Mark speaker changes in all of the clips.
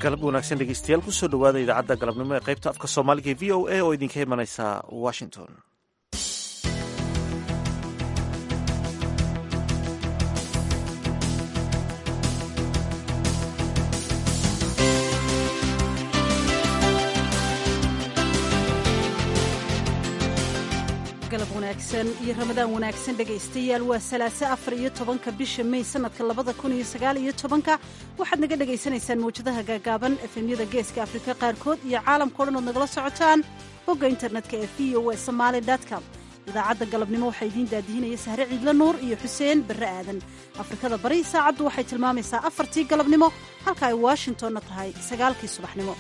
Speaker 1: galab wanaagsan dhegeystayaal kusoo dhowaada idaacadda galabnimo ee qaybta afka soomaaliga ee v o a oo idinka imanaysa washington
Speaker 2: galab wanaagsan iyo ramadaan wanaagsan dhegaystayaal waa salaaso afar iyo tobanka bisha may sanadka labada kun iyo sagaal iyo tobanka waxaad naga dhagaysanaysaan mawjadaha gaagaaban efemyada geeska afrika qaarkood iyo caalamkao dhan ood nagala socotaan bogga internetka ee v o a somaali com idaacadda galabnimo waxaa idiin daadihinaya sahre ciidla nuur iyo xuseen barre aadan afrikada bari saacaddu waxay tilmaamaysaa afartii galabnimo halka ay washingtonna tahay sagaalkii subaxnimo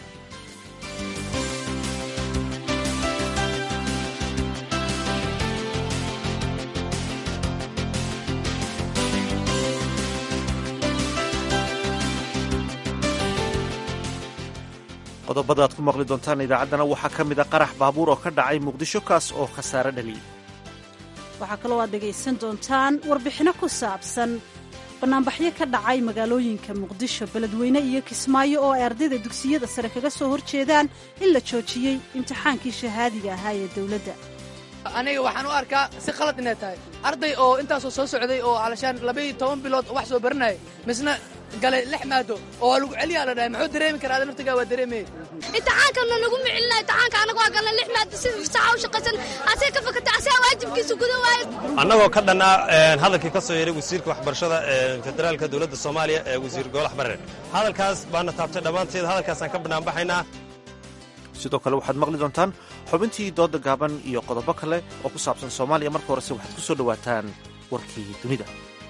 Speaker 1: qodobada aad ku maqli doontaan idaacaddana waxaa ka mid a qarax baabuur oo ka dhacay muqdisho kaas oo khasaare dhaliyey
Speaker 2: waxaa kaloo aad dhegaysan doontaan warbixinno ku saabsan bannaanbaxyo ka dhacay magaalooyinka muqdisho beledweyne iyo kismaayo oo ay ardayda dugsiyada sare kaga soo horjeedaan in la joojiyey imtixaankii shahaadiga ahaa ee dowladda
Speaker 3: aniga waxaan u arkaa si qalad inay tahay arday oo intaasoo soo socday oo alashaan labaiyo toban bilood wax soo baranaya misna galay lix maado oo waa lagu celiyaa la dhahay muxuu dareemi karaa ada naftigaa waa dareemaya
Speaker 4: imtixaankana nagu micilina imtixaanka anaga waa galna lix maado si saaca u shaqaysan asee ka fakata asee waajibkiisa guda waayo
Speaker 5: annagoo ka dhannaa hadalkii ka soo yeeray wasiirka waxbarashada federaalka dowladda soomaaliya ee wasiir goolax barre hadalkaas baana taabtay dhammaanteed hadalkaasaan ka banaanbaxaynaa
Speaker 1: sidoo kale waxaad maqli doontaan xubintii dooda gaaban iyo qodobo kale oo ku saabsan soomaaliya marka horese waxaad ku soo dhowaataan warkii dunida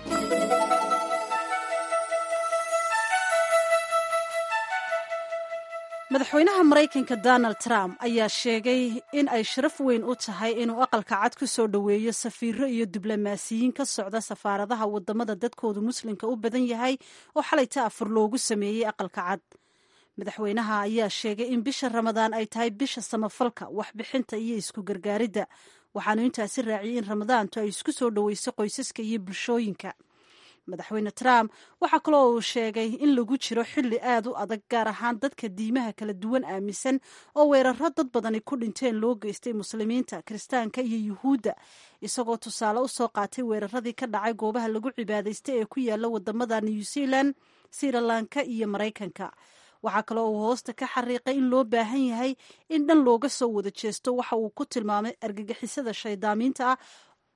Speaker 2: madaxweynaha maraykanka donald trump ayaa sheegay in ay sharaf weyn u tahay inuu aqalka cad ku soo dhoweeyo safiiro iyo diblomaasiyiin ka socda safaaradaha wadamada dadkoodu muslimka u badan yahay oo xalayta afur loogu sameeyey aqalka cad madaxweynaha ayaa sheegay in bisha ramadaan ay tahay bisha samafalka waxbixinta iyo isku gargaaridda waxaanu intaasi raaciyey in ramadaantu ay isku soo dhoweyso qoysaska iyo bulshooyinka madaxweyne trump waxaa kaloo uu sheegay in lagu jiro xilli aad u adag gaar ahaan dadka diimaha kala duwan aaminsan oo weeraro dad badani ku dhinteen loo geystay muslimiinta kiristaanka iyo yuhuudda isagoo tusaale u soo qaatay weeraradii ka dhacay goobaha lagu cibaadaystay ee ku yaala wadamada new zealand sirilanka iyo maraykanka waxaa kaloo uu hoosta ka xariiqay in loo baahan yahay in dhan looga soo wada jeesto waxa uu ku tilmaamay argagixisada shaydaamiinta ah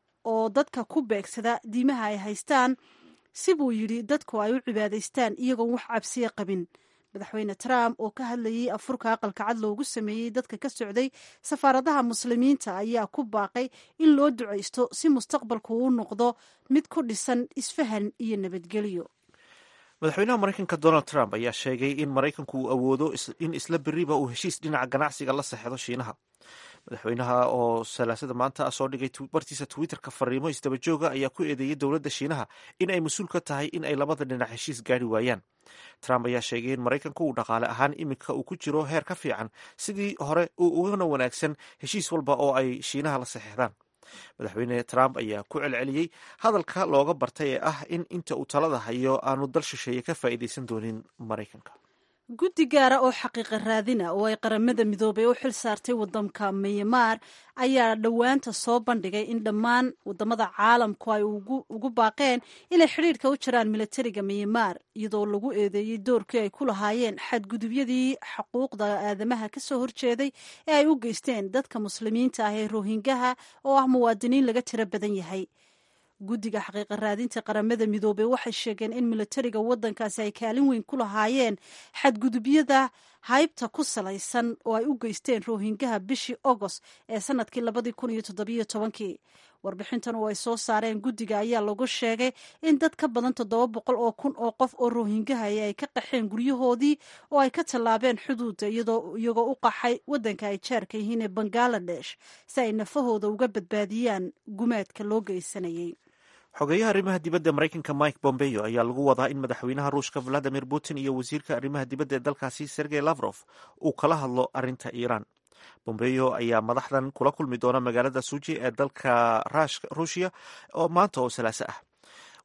Speaker 2: oo dadka ku beegsada diimaha ay haystaan si buu yidhi dadku ay u cibaadaystaan iyagoon wax cabsiya qabin madaxweyne trump oo ka hadlayey afurka aqalka cad loogu sameeyey dadka ka socday safaaradaha muslimiinta ayaa ku baaqay in loo ducaysto si mustaqbalku uu noqdo mid ku dhisan isfahan iyo nabadgelyo
Speaker 1: madaxweynaha maraykanka donald trump ayaa sheegay in maraykanku uu awoodo in isla beriba uu heshiis dhinaca ganacsiga la saxdo shiinaha madaxweynaha oo salaasada maanta soo dhigay bartiisa twitterka fariimo isdabajooga ayaa ku eedeeyey dowladda shiinaha in ay mas-uul ka tahay in ay labada dhinac heshiis gaari waayaan trump ayaa sheegay in maraykanku uu dhaqaale ahaan iminka uu ku jiro heer ka fiican sidii hore uu ugana wanaagsan heshiis walba oo ay shiinaha la saxeexdaan madaxweyne trump ayaa ku celceliyey hadalka looga bartay ee ah in inta uu talada hayo aanu dal shisheeye ka faa'iidaysan doonin maraykanka
Speaker 2: guddi gaara oo xaqiiqa raadina oo ay qaramada midoobay u xil saartay waddanka myanmar ayaa dhowaanta soo bandhigay in dhammaan wadamada caalamku ay ugu baaqeen inay xidhiidhka u jiraan milatariga myanmar iyadoo lagu eedeeyey doorkii ay ku lahaayeen xadgudubyadii xuquuqda aadamaha ka soo horjeeday ee ay u geysteen dadka muslimiinta ah ee rohingaha oo ah muwaadiniin laga tiro badan yahay guddiga xaqiiqa raadinta qaramada midoobey waxay sheegeen in milatariga waddankaasi ay kaalin weyn ku lahaayeen xadgudubyada haybta ku salaysan oo ay u geysteen rohingaha bishii agost ee sanadkii labadii kun iyo toddobiyo tobankii warbixintan oo ay soo saareen guddiga ayaa lagu sheegay in dad ka badan toddoba boqol oo kun oo qof oo rohingahaya ay ka qaxeen guryahoodii oo ay ka tallaabeen xuduudda iyagoo u qaxay waddanka ay jaarka yihiin ee bangaladesh si ay nafahooda uga badbaadiyaan gumaadka loo geysanayay
Speaker 1: xogeeyaha arrimaha dibadda maraykanka mike bombeo ayaa lagu wadaa in madaxweynaha ruushka valadimir putin iyo wasiirka arrimaha dibadda ee dalkaasi sergey lavrof uu kala hadlo arrinta iiraan bombeo ayaa madaxdan kula kulmi doona magaalada suji ee dalka ruushya oo maanta oo salaaso ah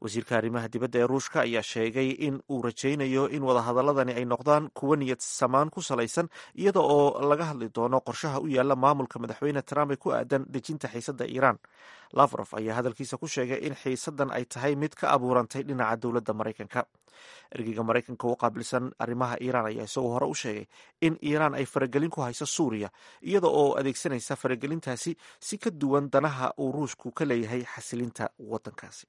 Speaker 1: wasiirka arrimaha dibadda ee ruushka ayaa sheegay in uu rajaynayo in wadahadaladani ay noqdaan kuwo niyad samaan ku salaysan iyada oo laga hadli doono qorshaha u yaala maamulka madaxweyne trump ee ku aadan dejinta xiisadda iiraan lavrov ayaa hadalkiisa ku sheegay in xiisaddan ay tahay mid ka abuurantay dhinaca dowladda maraykanka ergeyga maraykanka u qaabilsan arrimaha iiraan ayaa isagoo hore u sheegay in iiraan ay faragelin ku hayso suuriya iyada oo adeegsanaysa faragelintaasi si ka duwan danaha uu ruushku ka leeyahay xasilinta waddankaasi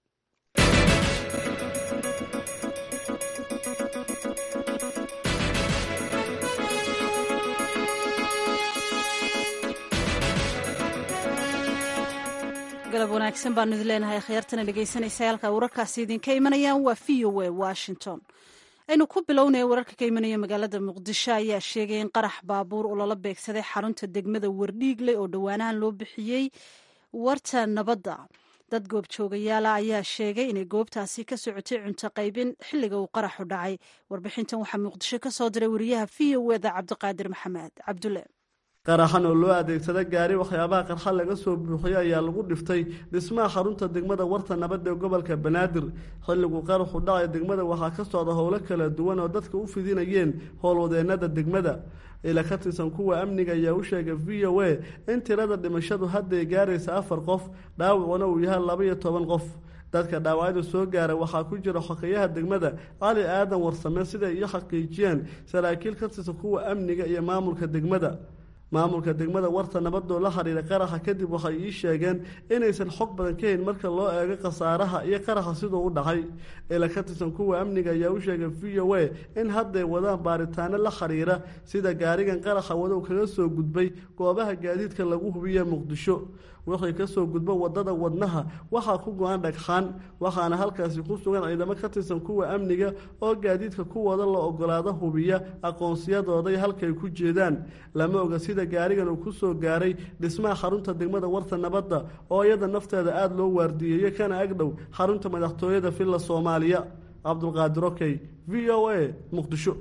Speaker 2: galab wanaagsan baanu idin leenahay khyaartana dhegaysanaysa halka wararkaasi idinka imanayaan waa v o a washington aynu ku bilownaya wararka ka imanaya magaalada muqdisho ayaa sheegay in qarax baabuur uu lala beegsaday xarunta degmada wardhiigle oo dhowaanahan loo bixiyey warta nabadda dad goobjoogayaala ayaa sheegay inay goobtaasi ka socotay cunto qaybin xilliga uu qaraxu dhacay warbixintan waxaa muqdisho ka soo diray wariyaha v o eda cabdiqaadir maxamed cabdulle
Speaker 6: qaraxan oo loo adeegsada gaari waxyaabaha qarxa laga soo buuxiyay ayaa lagu dhiftay dhismaha xarunta degmada warta nabadda ee gobolka banaadir xilliguu qaraxu dhacay degmada waxaa ka socda howlo kala duwan oo dadka u fidinayeen howlwadeenada degmada ila ka tirsan kuwa amniga ayaa u sheegay v o a in tirada dhimashadu hadday gaaraysa afar qof dhaawacuna uu yahay laba iyo toban qof dadka dhaawacyada soo gaara waxaa ku jira xokeyaha degmada cali aadan warsame siday iyo xaqiijiyeen saraakiil ka tirsan kuwa amniga iyo maamulka degmada maamulka degmada warta nabadoo la xiriiray qaraxa kadib waxay ii sheegeen inaysan xog badan ka hayn marka loo eego khasaaraha iyo qaraxa siduu u dhacay ila ka tirsan kuwa amniga ayaa u sheegay v o a in hadday wadaan baaritaano la xiriira sida gaarigan qaraxa wadow kaga soo gudbay goobaha gaadiidka lagu hubiye muqdisho wixii kasoo gudbo wadada wadnaha waxaa ku go-an dhagxaan waxaana halkaasi ku sugan ciidamo ka tirsan kuwa amniga oo gaadiidka kuwooda la ogolaado hubiya aqoonsiyadooday halkay ku jeedaan lama oga sida gaarigan uu kusoo gaaray dhismaha xarunta degmada warta nabadda oo iyada nafteeda aada loo waardiyeeyo kana agdhow xarunta madaxtooyada villa soomaaliya cabdulqaadir okey v o a muqdisho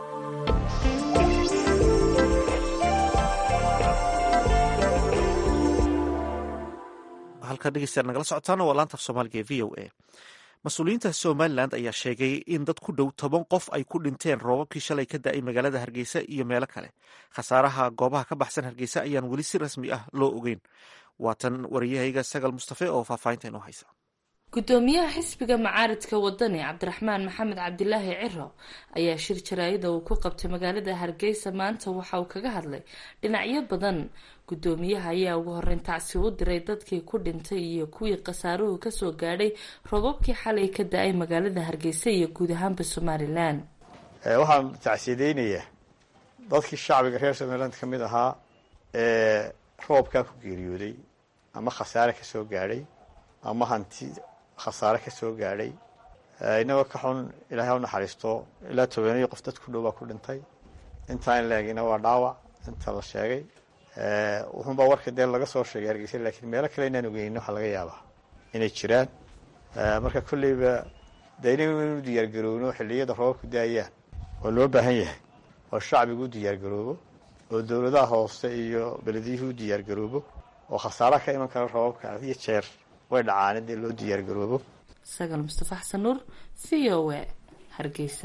Speaker 1: halka dhegeystayaal nagala socotaana waa laanta af soomaaliga ee v o a mas-uuliyiinta somalilan ayaa sheegay in dad ku dhow toban qof ay ku dhinteen roobabkii shalay ka da-ay magaalada hargeysa iyo meelo kale khasaaraha goobaha ka baxsan hargeysa ayaan weli si rasmi ah loo ogeyn waatan wariyahayga sagal mustafe oo faahfaahinta inoo haysa
Speaker 7: gudoomiyaha xisbiga macaaridka wadani cabdiraxmaan maxamed cabdilaahi ciro ayaa shir jaraayada uu ku qabtay magaalada hargeysa maanta waxa uu kaga hadlay dhinacyo badan gudoomiyaha ayaa ugu horeyn tacsi u diray dadkii ku dhintay iyo kuwii khasaaruhu kasoo gaadhay roobabkii xalay ka da-ay magaalada hargeysa iyo guud ahaanba somalilan
Speaker 8: waxaan tacsiyadeynayaa dadkii shacbiga reer somaliland ka mid ahaa ee roobkaa ku geeriyooday ama khasaare kasoo gaadhay ama hanti khasaare ka soo gaadhay inagoo ka xun ilaahay ha u naxariisto ilaa tobaneyo qof dad ku dhow baa ku dhintay intaa in laegina waa dhaawac inta la sheegay wuxuunbaa warka dee laga soo sheegay hargeysa laakiin meelo kale inaan ogeynin waxaa laga yaabaa inay jiraan marka kolleyba dee inaynu diyaargarowno xilliyada roobabku daayaan oo loo baahan yahay oo shacbigu u diyaargaroobo oo dowladaha hoose iyo belediyuhu u diyaargaroobo oo khasaaraha ka iman kara roobabka iyo jeer way dhacaan in dee loo diyaargaroobo
Speaker 7: sagal mustafa xasan nuur v o a hargeysa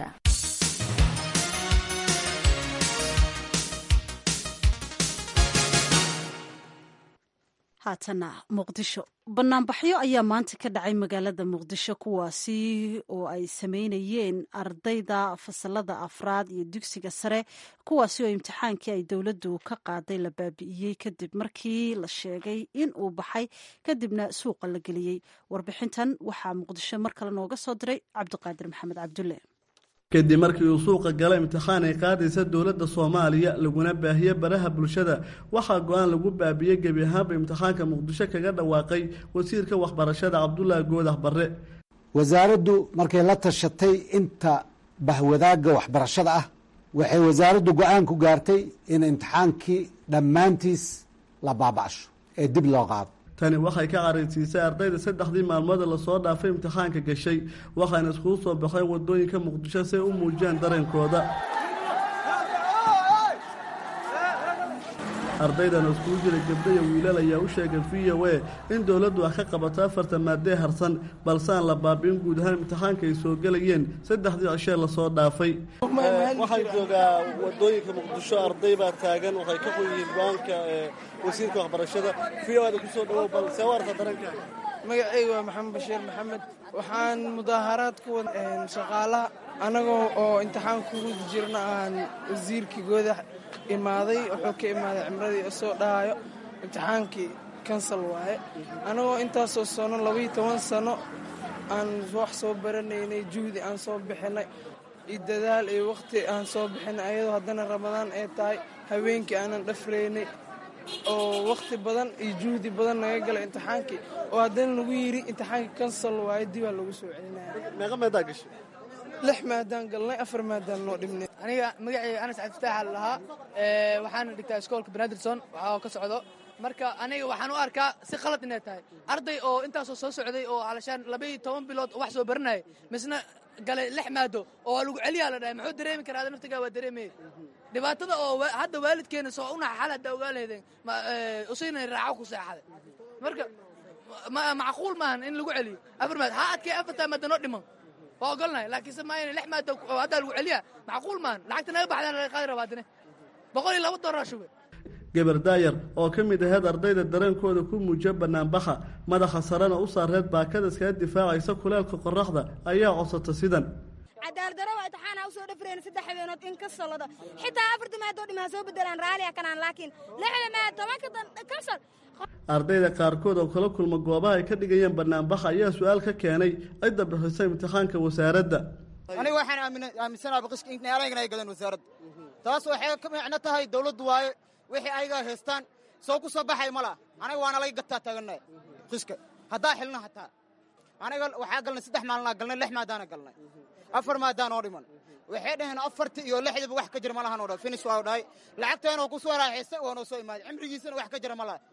Speaker 2: haatana muqdisho banaanbaxyo ayaa maanta ka dhacay magaalada muqdisho kuwaasi oo ay sameynayeen ardayda fasalada afraad iyo dugsiga sare kuwaasi oo imtixaankii ay dowladdu ka qaaday la baabi'iyey kadib markii la sheegay in uu baxay kadibna suuqa la geliyey warbixintan waxaa muqdisho mar kale nooga soo diray cabdiqaadir maxamed cabdulle
Speaker 6: kadib markii uu suuqa gala imtixaan ay qaadaysa dowladda soomaaliya laguna baahiye baraha bulshada waxaa go-aan lagu baabiyey gebi ahaanba imtixaanka muqdisho kaga dhawaaqay wasiirka waxbarashada cabdulaahi goodax barre
Speaker 9: wasaaraddu markay la tashatay inta bahwadaagga waxbarashada ah waxay wasaaraddu go-aan ku gaartay in imtixaankii dhammaantiis la baaba'sho ee dib loo qaado
Speaker 6: tani waxay ka caraysiisay ardayda saddexdii maalmood lasoo dhaafay imtixaanka gashay waxaana iskugu soo baxay wadooyinka muqdisho si ay u muujiyaan dareenkooda ardaydan oo iskugu jira gabdho iyo wiilal ayaa u sheegay v o a in dowladdu wax ka qabato afarta maadee harsan balse aan la baabi'in guud ahaan imtixaanka ay soo gelayeen saddexdii cishee lasoo dhaafay waxaan joogaa wadooyinka muqdisho arday baa taagan waxay ka qoyihiin go-aanka wasiirka waxbarashada v o ada kusoo dhawow bal see u arka daranka
Speaker 10: magacayga waa maxamed bashiir maxamed waxaan mudaaharaad ku wada shaqaalaha annagoo oo imtixaan ku rudi jirna aan wasiirkii goodax imaaday wuxuu ka imaaday cimradii soo dhahayo imtixaankii kansal waaye annagoo intaasoo sano labaiyo toban sano aan wax soo baranaynay juhdi aan soo bixinay iyo dadaal iyo wakhti aan soo bixinay ayadoo haddana ramadaan ay tahay habeenkii aanan dhafraynay oo wakhti badan iyo juhdi badan naga galay imtixaankii oo haddana lagu yidhi imtixaankii kansal waaye dibaa lagu soo celinaya
Speaker 6: meeqa maadaa gashay
Speaker 10: lix maadaan galnay afar maadaan noo dhibnay
Speaker 3: aniga magacayga anas cabdifitaaxa la lahaa waxaana dhigtaa iskoolka benadrison waxaa ka socdo marka aniga waxaan u arkaa si khalad inay tahay arday oo intaasoo soo socday oo alashaan labaiyo toban bilood wax soo baranaya misna galay lix maado oo waa lagu celiyaa la dhahay muxuu dareemi karaa ada naftigaa waa dareemaya dhibaatada oo hadda waalidkeena soo unaxa xal haddaa ogaa lahaydeen usayna raaco ku seexaday marka macquul maahan in lagu celiyo afar maad ha adkee afartaa maada noo dhiman waa ogolnahay laakiinse maayna lix maada haddaa lagu celiyaa macquul maahan lacagta naga baxdaan laga qaadi rabaa adine boqol iyo laba doolar shube
Speaker 6: geber daayar oo ka mid aheyd ardayda dareenkooda ku muujiya banaanbaxa madaxa sarena u saareed baakada iskaga difaacaysa kuleelka qoraxda ayaa codsata sidan
Speaker 11: cadaaladaro waa intixaan ha usoo dhafreen saddex habeenood in ka solodo xitaa afarta maadoo dhim ha soo bedelaan raaliya kanaan laakiin lixda maad tobanka kansal
Speaker 6: ardayda qaarkood oo kala kulma goobaha ay ka dhigayeen banaanbaxa ayaa su-aal ka keenay cidda bixisa imtixaanka wasaaradda
Speaker 12: aniga waxaan aaminsanaha baqishka in alaygan ay gadeen wasaaradda taas waxay ka micno tahay dawladdu waaye wixii ayagaa haystaan soo ku soo baxay ma laha aniga waana laga gataa taagannaha qishka haddaa xilna hataa aniga waxaa galnay saddex maalnaa galnay lix maadaana galnay afar maadaan oo dhiman waxay dhaheen afartii iyo lixdiiba wax ka jira ma lahan oo dhan finis waa dhahay lacagteena oo ku soo raaxaystay oo noo soo imaaday cimrigiisana wax ka jira ma laha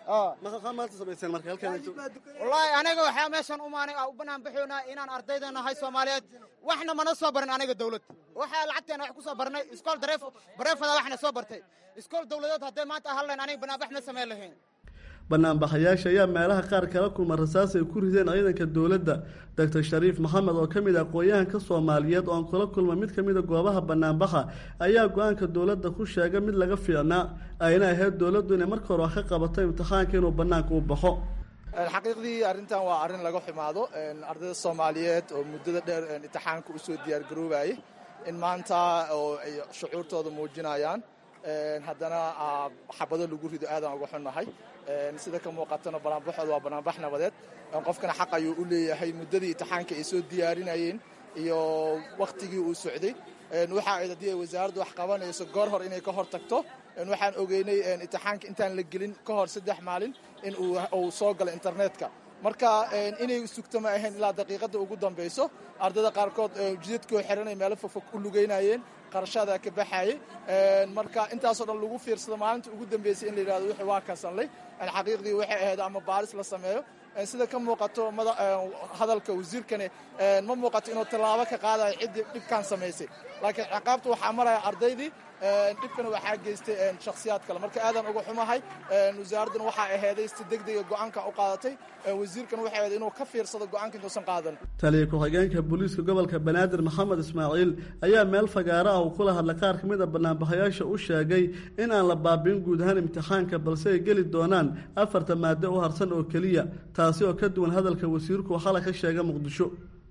Speaker 6: maanta samayseen marka halkan
Speaker 12: wallaahi aniga waxaa meeshan umaanay u banaan baxoonaa inaan ardayda nahay soomaaliyeed waxna mana soo barin aniga dawlad waxaa lacagteena wax ku soo barnay iskool dareef bareefada waxna soo bartay iskool dawladeed hadday maanta ahaan lahayn aniga banaanbax ma samayn lahayn
Speaker 6: banaanbaxayaasha ayaa meelaha qaar kala kulma rasaas ay ku rideen ciidanka dowladda doctor shariif maxamed oo ka mid ah aqoon-yahanka soomaaliyeed oo aan kula kulma mid ka mida goobaha banaanbaxa ayaa go-aanka dowladda ku sheegay mid laga fiicnaa ayna ahayd dowladdu inay marka hore wax ka qabato imtixaanka inuu banaanka u baxo
Speaker 13: xaqiiqdii arrintan waa arrin laga xumaado ardayda soomaaliyeed oo muddada dheer imtixaanka usoo diyaargaroobayay in maanta oo ay shucuurtooda muujinayaan haddana xabado lagu rido aadaan uga xunnahay sida ka muuqatana banaanbaxooda waa banaanbax nabadeed qofkana xaq ayuu u leeyahay muddadii imtixaanka ay soo diyaarinayeen iyo wakhtigii uu socday waxa ayd haddii ay wasaaraddu wax qabanayso goor hor inay ka hor tagto waxaan ogeynay imtixaanka intaan la gelin ka hor saddex maalin in uu soo galo internetka marka inay sugto ma ahayn ilaa daqiiqadda ugu dambayso ardayda qaarkood jidadkoo xiranay meelo fogfog u lugeynayeen qarashaada ka baxayay marka intaasoo dhan lagu fiirsado maalinta ugu dambeysay in la yidhahdo wixii waa kasanlay xaqiiqdii waxay ahayd ama baaris la sameeyo sida ka muuqato hadalka wasiirkani ma muuqato inuu tallaabo ka qaadayo ciddii dhibkan samaysay laakiin ciqaabta waxaa maraya ardaydii dhibkana waxaa geystay shakhsiyaad kale marka aadan uga xumahay wasaaradduna waxaa aheeday si degdega go-aanka u qaadatay wasiirkana waxay ahayd inuu ka fiirsado go-aanka intuusan qaadan
Speaker 6: taliya ku-xigeenka booliiska gobolka banaadir maxamed ismaaciil ayaa meel fagaaro ah uu kula hadlay qaar ka mid a banaanbaxayaasha u sheegay in aan la baabiin guud ahaan imtixaanka balse ay geli doonaan afarta maado u harsan oo keliya taasi oo ka duwan hadalka wasiirku uu xalay ka sheegay muqdisho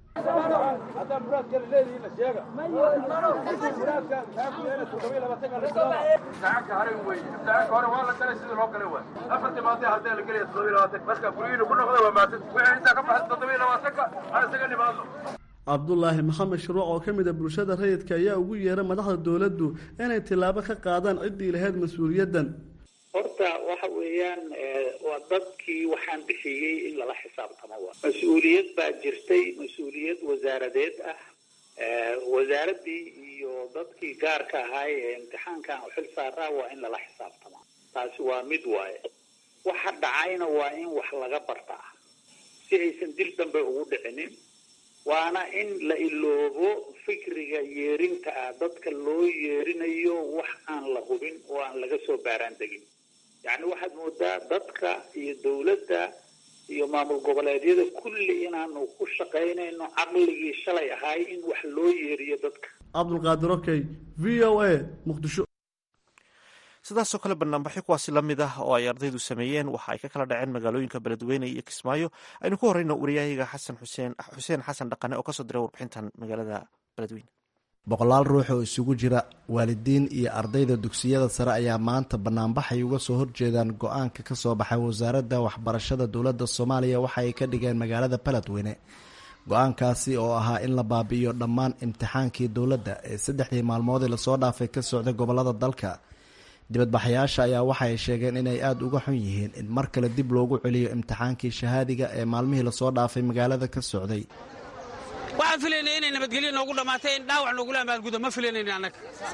Speaker 6: cabdulaahi maxamed shuruuc oo ka mida bulshada rayidka ayaa ugu yeeray madaxda dowladdu inay tillaabo ka qaadaan ciddii lahayd mas-uuliyaddan
Speaker 14: horta waxa weeyaan waa dadkii waxaan bixiyey in lala xisaabtamo wa mas-uuliyad baa jirtay mas-uuliyad wasaaradeed ah wasaaraddii iyo dadkii gaarka ahaay ee imtixaankan u xil saaraa waa in lala xisaabtamo taasi waa mid waaye waxa dhacayna waa in wax laga bartaa si aysan dil dambe ugu dhicinin waana in la iloobo fikriga yeerinta ah dadka loo yeerinayo wax aan la hubin oo aan laga soo baaraan degin yacni waxaad moodaa dadka iyo dawladda iyo maamul goboleedyada kulli inaanu ku shaqaynayno caqligii shalay ahaay in wax loo yeeriyo dadka
Speaker 6: cabdulqaadir okey v o a muqdisho
Speaker 1: sidaasoo kale banaanbaxyo kuwaasi la mid ah oo ay ardaydu sameeyeen waxa ay ka kala dhaceen magaalooyinka beledweyne iyo kismaayo aynu ku horeyno wariyahayga xasan xuseen xuseen xasan dhaqane oo kasoo diray warbixintan magaalada beledweyne
Speaker 15: boqolaal ruux oo isugu jira waalidiin iyo ardayda dugsiyada sare ayaa maanta banaanbaxay uga soo horjeedaan go-aanka ka soo baxay wasaaradda waxbarashada dowladda soomaaliya waxa ay ka dhigeen magaalada beledweyne go-aankaasi oo ahaa in la baabi'iyo dhammaan imtixaankii dowladda ee saddexdii maalmoodii lasoo dhaafay ka socday gobolada dalka dibadbaxayaasha ayaa waxa ay sheegeen inay aada uga xun yihiin in mar kale dib loogu celiyo imtixaankii shahaadiga ee maalmihii lasoo dhaafay magaalada ka socday
Speaker 16: waxaan filaynay inay nabadgelyo noogu dhammaatay in dhaawac noogula amaalgudo ma filanayni annaga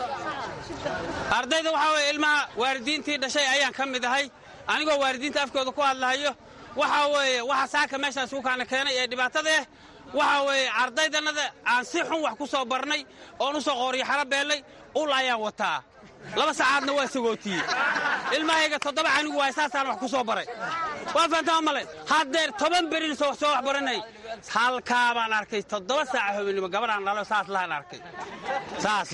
Speaker 16: ardayda waxaa weeye ilmaha waalidiintii dhashay ayaan ka mid ahay anigoo waalidiinta afkooda ku hadlahayo waxaa weeye waxa saaka meeshaas ku kaana keenay ee dhibaatada ah waxaa weeye ardaydannada aan si xun wax ku soo barnay oon u soo qooriyo xalo beellay ul ayaan wataa laba saacaadna waa sagootiyey ilmahayga toddoba canigu waay saasaan wax ku soo baray waa fahantaa male haddeer toban berin soo wax baranay halkaa baan arkay toddoba saaca hobennimo gabadhaan dhalo saas lahaan arkay saas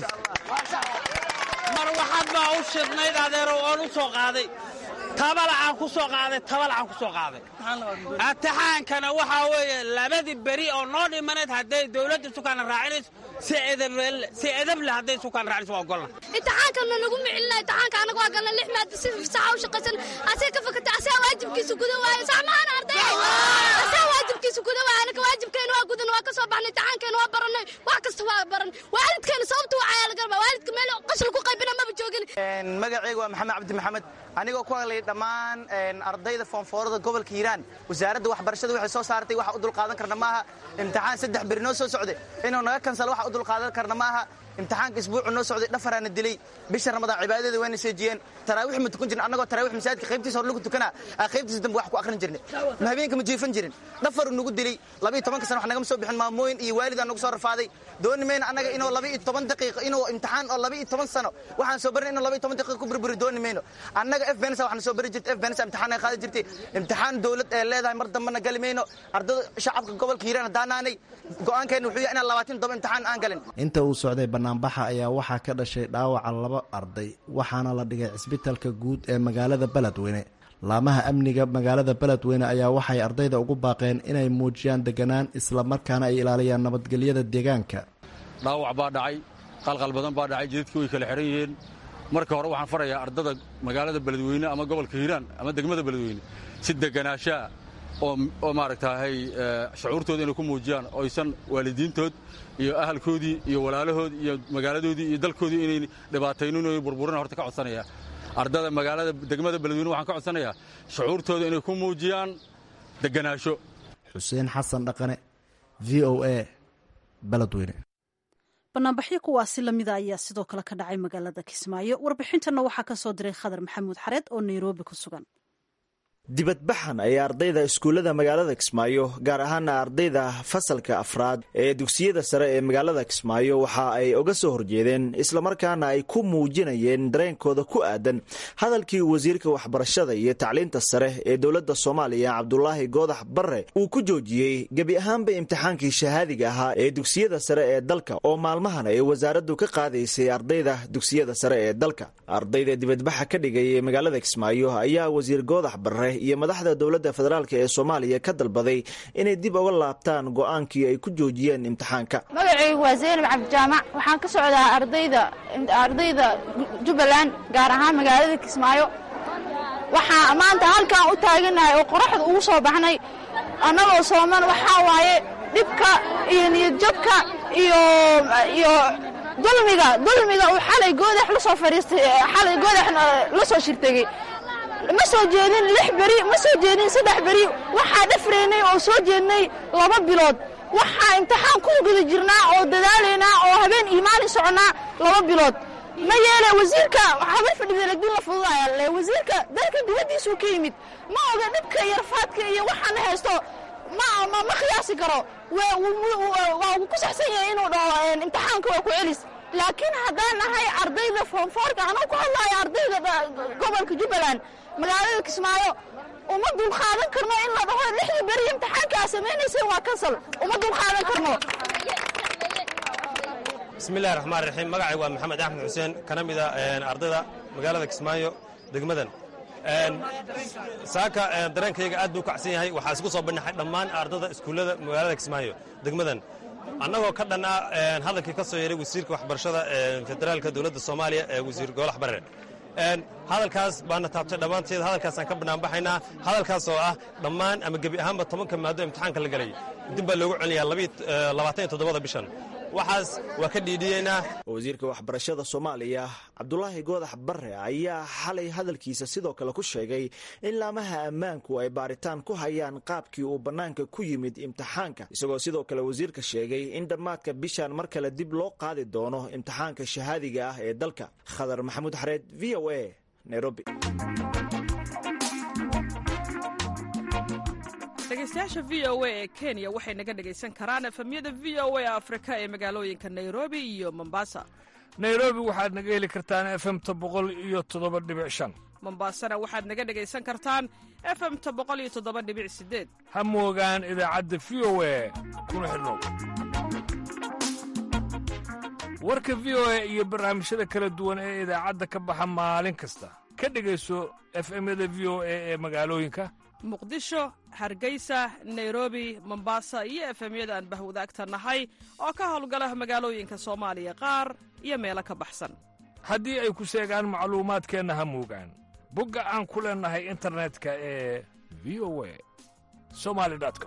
Speaker 16: mar waxaad baa u shidnayd adeerow oon u soo qaaday tabalacaan ku soo qaaday tabalacaan ku soo qaaday imtixaankana waxaa weeye labadii beri oo noo dhimanayd hadday dawladda sukaana raacinayso si edab leh hadday sukaan raacinayso waa ogolna
Speaker 4: imtixaankana nagu micilina imtixaanka anaga waa galna lix maada si saxa u shaqaysan asee ka fakata asee waajibkiisa guda waayo sax maana arday asee waajibkiisa guda waayo anaka waajibkeena waa gudan waa ka soo baxnay imtixaankeena waa baranay wax kasta waa baran waalidkeena sababta waa cayaa lagarba waalidka meel qashla ku qaybina maba joogin
Speaker 17: magacayga waa maxamed cabdi maxamed anigoo ku hadlay dhammaan ardayda foonfoorada gobolka hiiraan wasaaradda waxbarashada waxay soo saartay waxa u dulqaadan karna maaha imtixaan saddex beri noo soo socday inuu naga kansalo waxa u dulqaadan karna maaha imtixaanka isbuucu noo socday dhafaraana dilay bisha ramadaan cibaadadeeda wayna seejiyeen taraawiix ma tukan jirin annagoo taraawiix masaajidka qaybtiisa hor lagu tukanaa aa qaybtiisa dambe wax ku akhrin jirnay ma habeenka ma jiifan jirin dhafaru nagu dilay labiyo tobanka sana wax nagama soo bixin maamooyin iyo waalidaa nagu soo rafaaday dooni mayna annaga inuu labiyo toban daqiiqo inuu imtixaan oo labiyo toban sano waxaan soo barin inuu labiyo toban daqiiqo ku burburi dooni mayno annaga f bensa waxaan soo bari jirtay f bensa imtixaan ay qaadi jirtay imtixaan dowlad ee leedahay mar dambena gali mayno ardada shacabka gobolka hiiraan haddaanaanay go'aankeenna wuxuu yahay inaan labaatan toban imtixaan aan galin
Speaker 15: inta uu socday banaanbaxa ayaa waxaa ka dhashay dhaawaca laba arday waxaana la dhigay cisbitalka guud ee magaalada beledweyne laamaha amniga magaalada beledweyne ayaa waxay ardayda ugu baaqeen inay muujiyaan deganaan islamarkaana ay ilaaliyaan nabadgelyada deegaanka
Speaker 18: dhaawac baa dhacay qalqal badan baa dhacay jidadkii way kala xihan yihiin marka hore waxaan farayaa ardada magaalada beledweyne ama gobolka hiiraan ama degmada beledweyne si deganaashaa oo maaragtaahay shucuurtooda inay ku muujiyaan oysan waalidiintood iyo ahalkoodii iyo walaalahoodii iyo magaaladoodii iyo dalkoodii inay dhibaataynin o burburin horta ka codsanaya ardada magaalada degmada beledweyne waxaan ka codsanayaa shucuurtooda inay ku muujiyaan deganaasho
Speaker 15: xuseen xasan dhaqane v o a beledweyne
Speaker 2: banaanbaxyo kuwaasi lamida ayaa sidoo kale ka dhacay magaalada kismaayo warbixintanna waxaa ka soo diray khadar maxamuud xareed oo nairobi ku sugan
Speaker 19: dibadbaxan ayaa ardayda iskuullada magaalada kismaayo gaar ahaana ardayda fasalka afraad ee dugsiyada sare ee magaalada kismaayo waxa ay uga soo horjeedeen islamarkaana ay ku muujinayeen dareenkooda ku aadan hadalkii wasiirka waxbarashada iyo tacliinta sare ee dowladda soomaaliya cabdulaahi goodax barre uu ku joojiyey gebi ahaanba imtixaankii shahaadiga ahaa ee dugsiyada sare ee dalka oo maalmahan ay wasaaraddu ka qaadaysay ardayda dugsiyada sare ee dalka ardayda dibadbaxa ka dhigay ee magaalada kismaayo ayaa wasiir goodax barre iyo madaxda dowladda federaalk ee soomaaliya ka dalbaday inay dib uga laabtaan go'aankii ay ku joojiyeen imtixaanka
Speaker 20: magacaygu waa zaynab cabdijaamac waxaan ka socdaa ardayda ardayda jubbaland gaar ahaan magaalada kismaayo waxaa maanta halkaan u taaganahay oo qoraxda ugu soo baxnay annagoo sooman waxaa waaye dhibka iyo niyadjabka iyo iyo dulmiga dulmiga uu xalay goodax la soo fadhiistay xalay goodax la soo shirtegey ma soo jeedin lix beri ma soo jeedin saddex beri waxaa dhafraynay oo soo jeednay laba bilood waxaa imtixaan ku guda jirnaa oo dadaalaynaa oo habeen iyo maalin soconnaa laba bilood ma yeele wasiirka habar fadhida lagdin la fududaya le wasiirka dalka dibaddiisuu ka yimid ma oga dhibka iyo rafaadka iyo waxaana haysto ma ma qiyaasi karo waa uu ku saxsan yahay inuu dhaho imtixaanka waa ku celis laakiin haddaan nahay ardayda foonfoorka anuu ku hadlaayo ardayda gobolka jubbaland magaalada kismaayo uma dulqaadan karno in la dhaho lixdii beri imtixaanka aa samaynayseen waa kansal uma dulqaadan karno
Speaker 5: bismillahi raxmaan raxiim magacay waa maxamed axmed xuseen kana mida ardayda magaalada kismaayo degmadan saaka dareenkayga aad buu u kacsan yahay waxaa isku soo bandhaxay dhammaan ardada iskuullada magaalada kismaayo degmadan annagoo ka dhan ah hadalkii ka soo yeeray wasiirka waxbarashada federaalka dowladda soomaaliya ee wasiir goolax barre hadalkaas baana taabtay dhammaanteed hadalkaasaan ka banaanbaxaynaa hadalkaas oo ah dhammaan ama gebi ahaanba tobanka maado imtixaanka la gelay dib baa loogu celinayaa labaatan iyo toddobada bishan waxaas waa ka dhiidhiyeynaa
Speaker 19: wasiirka waxbarashada soomaaliya cabdulaahi goodax barre ayaa xalay hadalkiisa sidoo kale ku sheegay in laamaha ammaanku ay baaritaan ku hayaan qaabkii uu bannaanka ku yimid imtixaanka isagoo sidoo kale wasiirka sheegay in dhammaadka bishan mar kale dib loo qaadi doono imtixaanka shahaadiga ah ee dalka khadar maxamuud xareed v o a nairobi
Speaker 21: dhegeystayaasha v o a ee kenya waxay naga dhegaysan karaan efemyada v o a afrika ee magaalooyinka nairobi iyo mombasa
Speaker 22: nairobi waxaad naga heli kartaan efemta boqol iyo toddoba dhibic shan
Speaker 21: mombasana waxaad naga dhegaysan kartaan efemta boqol iyo toddoba dhibic sideed
Speaker 22: ha moogaan idaacadda v o a kuna xidhnow warka v o a iyo barnaamijyada kala duwan ee idaacadda ka baxa maalin kasta ka dhegayso efemyada v o a ee magaalooyinka
Speaker 21: muqdisho hargeysa nairobi mombasa iyo efemyada aan bahwadaagta nahay oo ka howlgala magaalooyinka soomaaliya qaar iyo meelo ka baxsan
Speaker 22: haddii ay ku seegaan macluumaadkeenna ha moogaan bogga aan ku leennahay internetka ee v o a somali com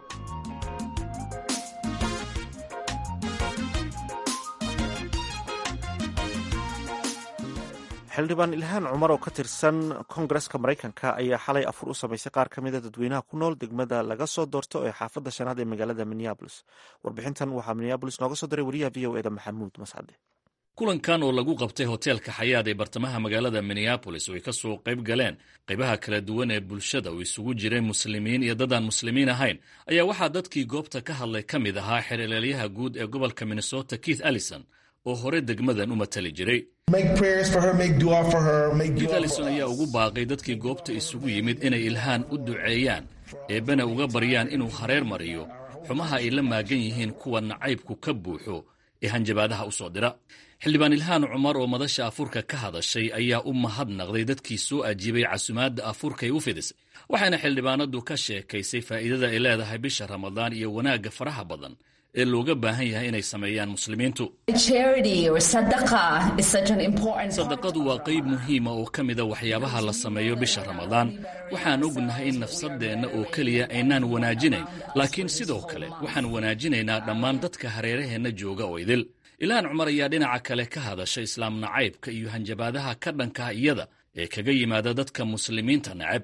Speaker 1: xildhibaan ilhaan cumar oo ka tirsan koongareska maraykanka ayaa xalay afur u samaysay qaar ka mida dadweynaha ku nool degmada laga soo doorto ee xaafadda shanaad ee magaalada minneabolis warbixintan waxaa minneabolis nooga soo diray wariyaha v o eda maxamuud mascade
Speaker 23: kulankan oo lagu qabtay hoteelka xayaad ee bartamaha magaalada minneabolis oo ay ka soo qayb galeen qaybaha kala duwan ee bulshada oo isugu jiray muslimiin iyo dad aan muslimiin ahayn ayaa waxaa dadkii goobta ka hadlay ka mid ahaa xereelyaha guud ee gobolka minnesota keith allison oo hore degmadan u matali jiray keith allison ayaa ugu baaqay dadkii goobta isugu yimid inay ilhaan u duceeyaan eebbana uga baryaan inuu hareer mariyo xumaha ay la maagan yihiin kuwa nacaybku ka buuxo ee hanjabaadaha u soo dira xildhibaan ilhaan cumar oo madasha afurka ka hadashay ayaa u mahadnaqday dadkii soo ajiibay casumaadda afurkay u fidisay waxayna xildhibaanadu ka sheekaysay faa'iidada ay leedahay bisha ramadaan iyo wanaagga faraha badan ee looga baahan yahay inay sameeyaan muslimiintu sadaqadu waa qayb muhiima oo ka mida waxyaabaha la sameeyo bisha ramadaan waxaan ognahay in nafsadeenna oo keliya aynaan wanaajinayn laakiin sidoo kale waxaan wanaajinaynaa dhammaan dadka hareeraheenna jooga oo idil ilhaan cumar ayaa dhinaca kale ka hadashay islaam nacaybka iyo hanjabaadaha ka dhankaha iyada ee kaga yimaada dadka muslimiinta nacab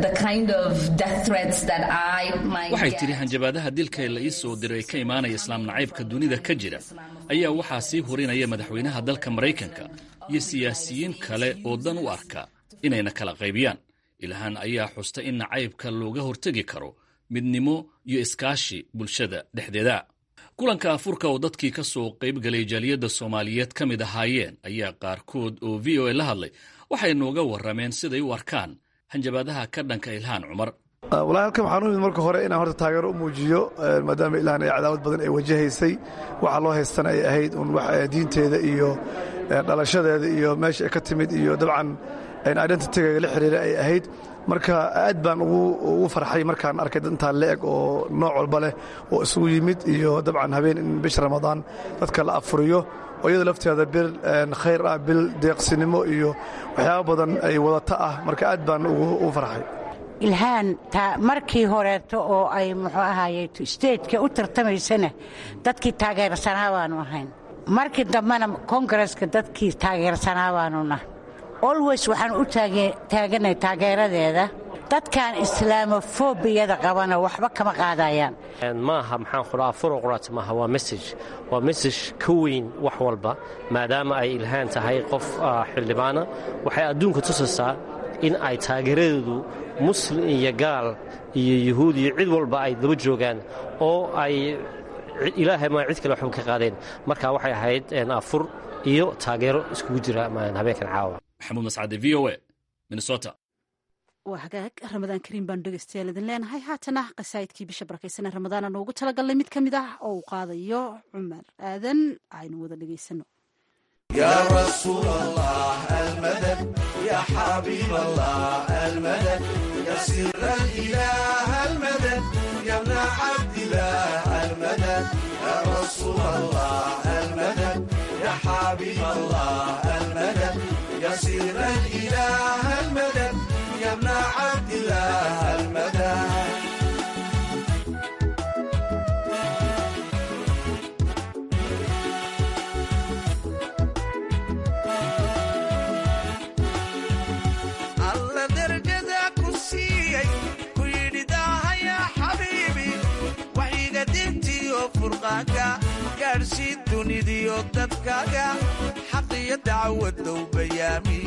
Speaker 23: waxay tidhi hanjabaadaha dilka la ii soo diray ka imaanaya islaam nacaybka dunida ka jira ayaa waxaa sii hurinaya madaxweynaha dalka maraykanka iyo siyaasiyiin kale oo dan u arka inayna kala qaybiyaan ilhaan ayaa xusta in nacaybka looga hortegi karo midnimo iyo iskaashi bulshada dhexdeeda kulanka afurka oo dadkii ka soo qayb galay jaaliyadda soomaaliyeed ka mid ahaayeen ayaa qaarkood oo v o a la hadlay waxay nooga warrameen siday u arkaan hanjabaadaha ka dhanka ilhaan cumar
Speaker 24: walahi halkan waxaan u imid marka hore inaan horta taageero u muujiyo maadaama ilhaan ay cadaawad badan ay wajahaysay waxa loo haystana ay ahayd un diinteeda iyo dhalashadeeda iyo meesha ay ka timid iyo dabcan identityga la xiriira ay ahayd marka aad baan ugu farxay markaan arkay dad intaa leeg oo nooc walba leh oo isugu yimid iyo dabcan habeen in bisha ramadaan dadka la afuriyo oo iyada lafteeda bil khayr ah bil deeqsinimo iyo waxyaaba badan ay wadata ah marka aad baan ugu farxay
Speaker 25: ilhaan markii horeeto oo ay muxuu ahaaye stejka u tartamaysana dadkii taageersanaa baanu ahayn markii dambena kongareska dadkii taageersanaa baanu nahay olweys waxaan u taaganay taageeradeeda dadkan islaamofobiyada qabana waxba kama qaadayaan
Speaker 26: maaha maxaan qudhaa furo quraata maaha waa mesaj waa mesaj ka weyn wax walba maadaama ay ilhaan tahay qof xildhibaana waxay adduunka tusaysaa in ay taageeradeedu muslim iyo gaal iyo yuhuud iyo cid walba ay daba joogaan oo ay ilaahay maa cid kale waxba ka qaadeen marka waxay ahayd afur iyo taageero iskugu jira habeenkan caawa
Speaker 23: maxamuud mascade v o a minnesota
Speaker 2: waa hagaag ramadaan kariim baanu dhegeystayaal idin leenahay haatana qasaa'idkii bisha barakaysanee ramadaana noogu talagalnay mid ka mid ah oo uu qaadayo cumar aadan aynu wada dhegeysano
Speaker 3: يا رسول الله المدد يا حبيب الله المدد يا سر الإله المدد يا ابن عبد الله المدد يا رسول الله المدد يا حبيب الله المدد يا سر الإله المدد يا ابن عبد الله المدد alla darajada ku siiyey ku yidhi daahaya xabiibi waxiga dintiyo furqaanka gaadhsii dunidiyo dadkaaga xaqiyo dacwadow bayaami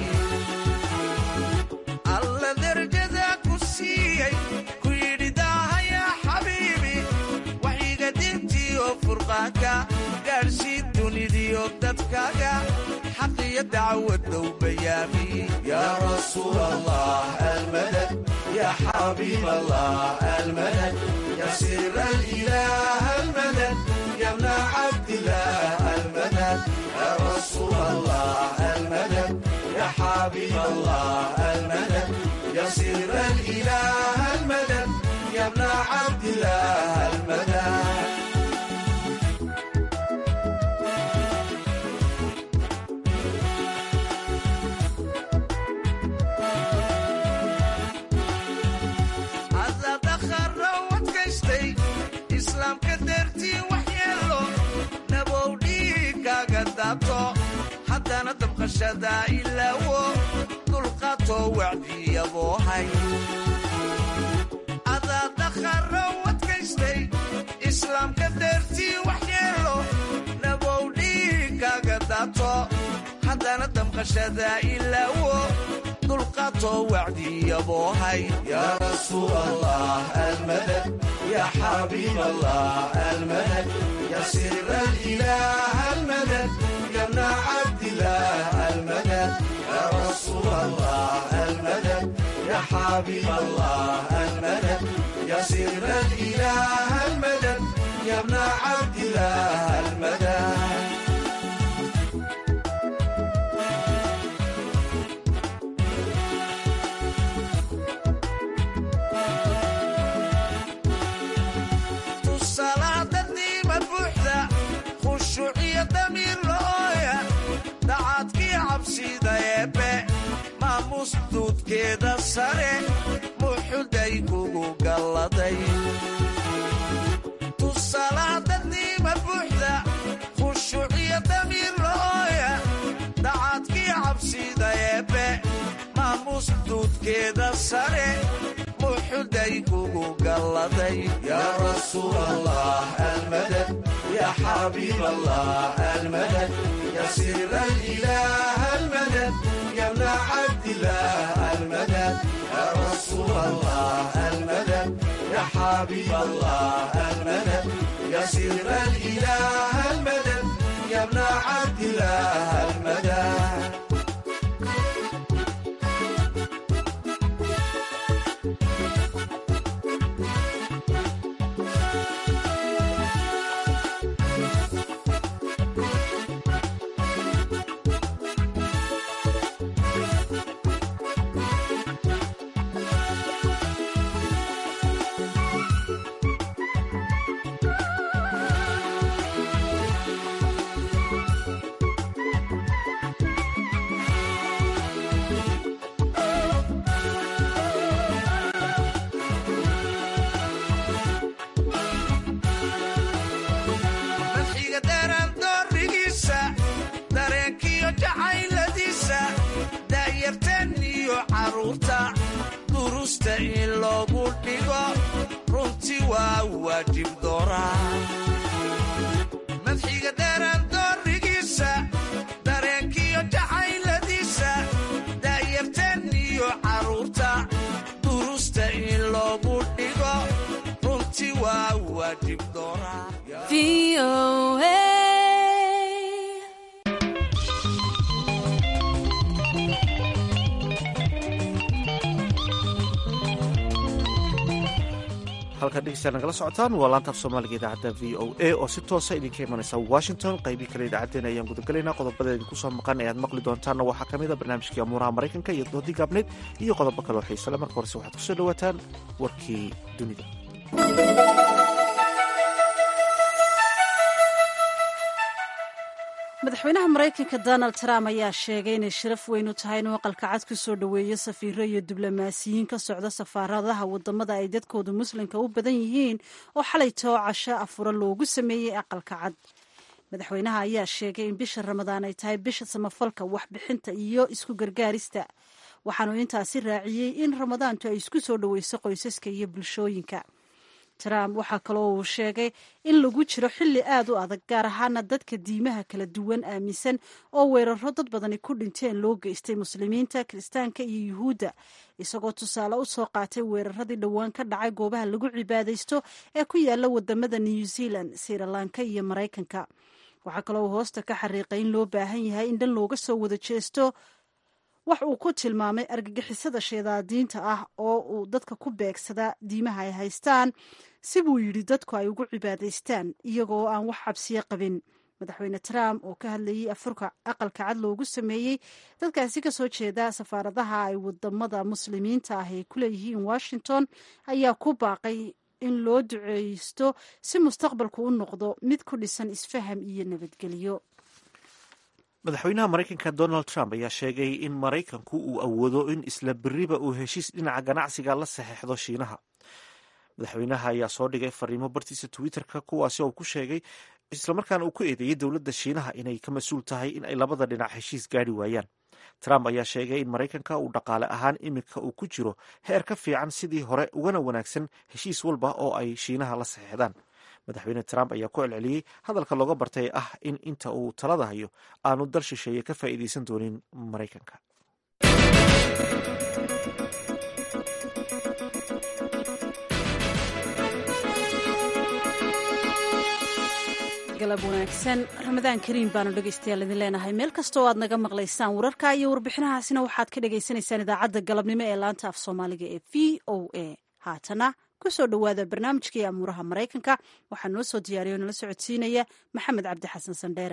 Speaker 3: alla darajada ku siiyey ku yidhi daahaya xabiibi waxiga dintiyo furqaanka gaadhsii dunidiyo dadkaaga حقي دعوة بيامي يا رسول الله المدد يا حبيب الله المدد يا سر الإله المدد يا ابن عبد الله المدد يا رسول الله المدد يا حبيب الله المدد يا سر الإله المدد يا ابن عبد الله المدد islaamka dartii wax yeelo nabow dhiigaaga daato haddana dabqashada ilaawo dulqaatoo wacdiyaboohay adaa dakharo wadkaystay islaamka dartii wax yeelo nabow dhiigaaga daato haddana dabqashada ilaawo dulqaatoo wacdiyaboohay yaa rasuul allah almadad يا حبيب الله المدد يا سر الإله المدد يا ابن عبد الله المدد يا رسول الله المدد يا حبيب الله المدد يا سر الإله المدد يا ابن عبد الله المدد maamusduudkeeda sare muxuday kugu galladay tusalaadadniima buuxda khushuuciyo damiir la'ooya dacaadkii cabsida eebbe maamusduudkeeda sare muxuday kugu galladay yaa rasuul allah almadad yaa xabiib allah almadad yaa sir alilaah almadad يا ابن عبد الله المدد يا رسول الله المدد يا حبيب الله المدد يا سر الإله المدد يا ابن عبد الله المدد durusta in loogu dhigo runtii waa waajib dooraa madxiga dheeraan doorigiisa dareenkiyo jacayladiisa daayarteen iyo carruurta durusta in loogu dhigo runtii waa waajib dooraa
Speaker 1: halkaad dhegeystaad nagala socotaan waa laanta af soomaaliga idaacadda v o a oo si toosa idinka imanaysa washington qaybii kale idaacaddeen ayaan gudagelaynaa qodobada idinku soo maqan ayaad maqli doontaanna waxaa ka mid a barnaamijkii amuuraha maraykanka iyo doodii gaabneyd iyo qodobo kaleo xiisale marka horese waxaad kusoo dhawaataan warkii dunida
Speaker 2: madaxweynaha maraykanka donald trump ayaa sheegay inay sharaf weyn u tahay inuu aqalka cad ku soo dhoweeyo safiiro iyo diblomaasiyiin ka socda safaaradaha wadamada ay dadkoodu muslimka u badan yihiin oo xalay too casho afura loogu sameeyey aqalka cad madaxweynaha ayaa sheegay in bisha ramadaan ay tahay bisha samafalka waxbixinta iyo isku gargaarista waxaanu intaasi raaciyey in ramadaantu ay isku soo dhoweyso qoysaska iyo bulshooyinka trump waxaa kaloo uu sheegay in lagu jiro xilli aad u adag gaar ahaana dadka diimaha kala duwan aaminsan oo weeraro dad badani ku dhinteen loo geystay muslimiinta kiristaanka iyo yuhuudda isagoo tusaale u soo qaatay weeraradii dhowaan ka dhacay goobaha lagu cibaadaysto ee ku yaala wadamada new zealand srilanka iyo maraykanka waxaa kaloo uu hoosta ka xariiqay in loo baahan yahay in dhan looga soo wada jeesto wax uu ku tilmaamay argagixisada sheedaadiinta ah oo uu dadka ku beegsada diimaha ay haystaan si buu yidhi dadku ay ugu cibaadaystaan iyagoo aan wax xabsiyo qabin madaxweyne trump oo ka hadlayey afurka aqalka cad loogu sameeyey dadkaasi kasoo jeeda safaaradaha ay wadamada muslimiinta ah ay ku leeyihiin washington ayaa ku baaqay in loo duceysto si mustaqbalku u noqdo mid ku dhisan isfaham iyo nabadgelyo
Speaker 1: madaxweynaha maraykanka donald trump ayaa sheegay in maraykanku uu awoodo in isla beriba uu heshiis dhinaca ganacsiga la saxeixdo shiinaha madaxweynaha ayaa soo dhigay fariimo bartiisa twitter-ka kuwaasi oo ku sheegay islamarkaana uu ku eedeeyey dowladda shiinaha inay ka mas-uul tahay in ay labada dhinac heshiis gaari waayaan trump ayaa sheegay in maraykanka uu dhaqaale ahaan iminka uu ku jiro heer ka fiican sidii hore ugana wanaagsan heshiis walba oo ay shiinaha la saxeixdaan madaxweyne trump ayaa ku celceliyey hadalka looga bartay ah in inta uu talada hayo aanu dal shisheeye ka faa'iidaysan doonin maraykanka
Speaker 2: galab wanaagsan ramadaan kariim baanu dhegaystayaal idin leenahay meel kastoo aad naga maqlaysaan wararka iyo warbixinahaasina waxaad ka dhagaysanaysaan idaacadda galabnimo ee laanta af soomaaliga ee v o a haatana kusoo dhowaada barnaamijkii amuuraha maraykanka waxaa noo soo diyaariya o nala socodsiinaya maxamed cabdi xasan sandheere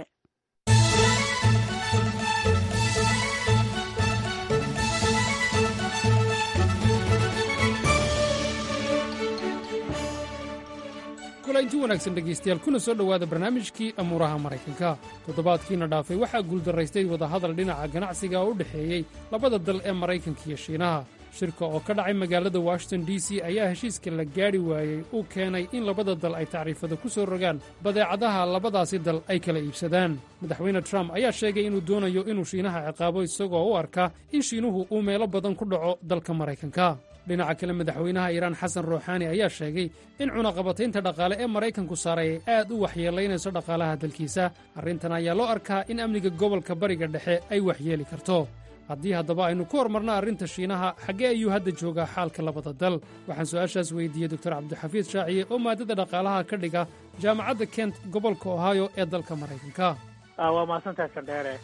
Speaker 7: kulanti wanaagsan dhegaystayaal kuna soo dhowaada barnaamijkii amuuraha maraykanka toddobaadkiina dhaafay waxaa guuldaraystay wadahadal dhinaca ganacsiga oo u dhexeeyey labada dal ee maraykanka iyo shiinaha shirka oo ka dhacay magaalada washington d c ayaa heshiiska la gaadhi waayey uu keenay in labada dal ay tacriifada ku soo rogaan badeecadaha labadaasi dal ay kala iibsadaan madaxweyne trump ayaa sheegay inuu doonayo inuu shiinaha ciqaabo isagoo u arka in shiinuhu uu meelo badan ku dhaco dalka maraykanka dhinaca kale madaxweynaha iiraan xasan ruuxaani ayaa sheegay in cunaqabataynta dhaqaale ee maraykanku saaray ay aad u waxyeelaynayso dhaqaalaha dalkiisa arrintan ayaa loo arkaa in amniga gobolka bariga dhexe ay waxyeeli karto haddii haddaba aynu ku hormarna arrinta shiinaha xaggee ayuu hadda joogaa xaalka labada dal waxaan su'aashaas weydiiyey doktor cabdixafiid shaaciye oo maadada dhaqaalaha ka dhiga jaamacadda kent gobolka ohio ee dalka maraykanka
Speaker 8: waa mahadsantahay sandheere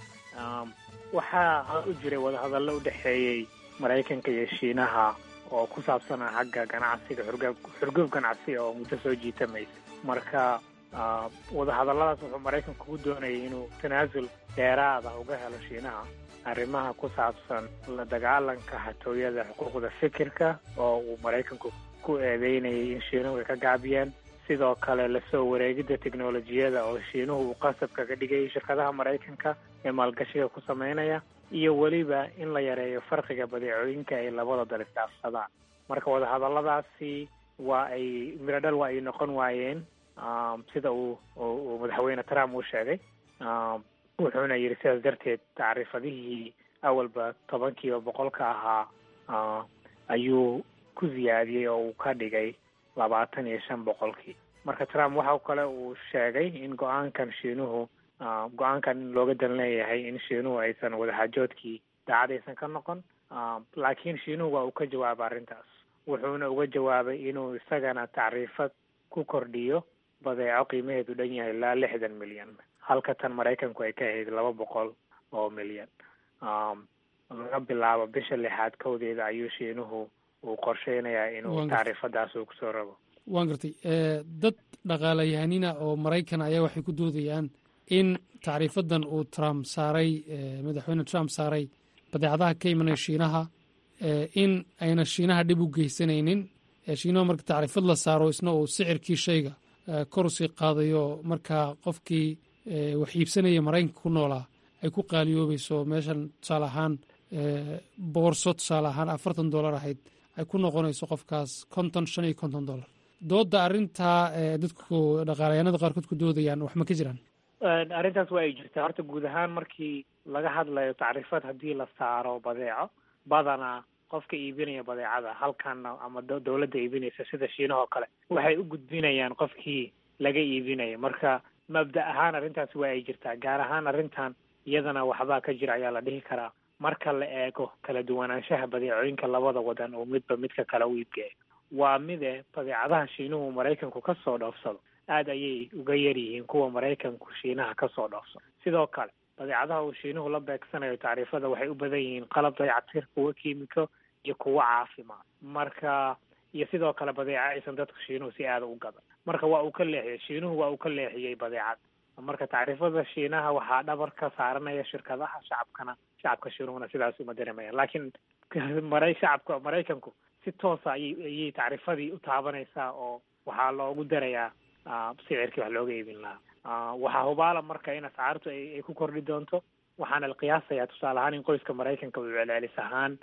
Speaker 8: waxaa u jiray wadahadallo u dhexeeyey maraykanka iyo shiinaha oo ku saabsanaa xagga ganacsiga xurgab xurgub ganacsi oo muddo soo jiitamaysa marka wadahadalladaas wuxuu maraykanku ku doonayay inuu tanaasul dheeraada uga helo shiinaha arrimaha ku saabsan la dagaalanka xatooyada xuquuqda fikirka oo uu maraykanku ku eedeynayay in shiinuhu ay ka gaabiyeen sidoo kale lasoo wareegidda teknolojiyada oo shiinuhu uu qasabka ka dhigayay shirkadaha maraykanka ee maalgashiga ku sameynaya iyo weliba in la yareeyo farqiga badeecooyinka ay labada dal isdhaafsadaan marka wadahadalladaasi waa ay miradhal waa ay noqon waayeen sida uu uu madaxweyne trump uu sheegay wuxuuna yidhi sidaas darteed tacriifadihii awalba tobankiiba boqolka ahaa ayuu ku siyaadiyey oo uu ka dhigay labaatan iyo shan boqolkii marka trump waxa kale uu sheegay in go-aankan shiinuhu go-aankan in looga dan leeyahay in shiinuhu aysan wadaxaajoodkii daacad aysan ka noqon laakiin shiinuhu waa uu ka jawaabay arrintaas wuxuuna uga jawaabay inuu isagana tacriifad ku kordhiyo badeeco qiimaheedu dhan yahay ilaa lixdan milyan halka tan maraykanku ay ka ahayd laba boqol oo milyan laga bilaabo bisha lixaad kowdeeda ayuu shiinuhu uu qorsheynayaa inuu tacriifadaas uu kusoo rabo
Speaker 7: waan gartay dad dhaqaalayahanina oo maraykan ayaa waxay ku doodayaan in tacriifadan uu trump saaray madaxweyne trump saaray badeecadaha ka imanaya shiinaha in ayna shiinaha dhib u geysanaynin shiinaha marka tacriifad la saaro isna uu sicirkii shayga kor usii qaadayo markaa qofkii wax iibsanaya maraykanka ku noolaa ay ku qaaliyoobayso meeshan tusaale ahaan boorso tusaale ahaan afartan dollar ahayd ay ku noqonayso qofkaas konton shan iyo konton dollar dooda arrintaa dadku dhaqaalayaanada qaarkood ku doodayaan wax ma ka jiraan
Speaker 8: arrintaas waa ay jirtaa horta guud ahaan markii laga hadlayo tacriifad haddii la saaro badeeco badanaa qofka iibinaya badeecada halkana ama dowladda iibinaysa sida shiinahoo kale waxay u gudbinayaan qofkii laga iibinaya marka mabda ahaan arrintaas waa ay jirtaa gaar ahaan arrintan iyadana waxbaa ka jira ayaa la dhihi karaa marka la eego kala duwanaanshaha badeecooyinka labada wadan oo midba midka kale u iibgeeyo waa mide badeecadaha shiinuhu maraykanku ka soo dhoofsado aada ayay uga yar yihiin kuwa maraykanku shiinaha ka soo dhoofsado sidoo kale badeecadaha uu shiinuhu la beegsanayo tacriifada waxay u badan yihiin qalab dayactir kuwa kiimiko iyo kuwa caafimaad marka iyo sidoo kale badeeca aysan dadku shiinuhu si aada u gadan marka waa uu ka leexiyey shiinuhu waa uu ka leexiyey badeecad marka tacriifada shiinaha waxaa dhabar ka saaranaya shirkadaha shacabkana shacabka shiinuhuna sidaas uma dareemayaan laakiin mara shacabka maraykanku si toosa ayay ayay tacriifadii u taabanaysaa oo waxaa loogu darayaa sicirkii wax looga iibin lahaa waxaa hubaala marka in ascaartu ay ku kordhi doonto waxaana la qiyaasayaa tusaale ahaan in qoyska maraykanka uu celcelis ahaan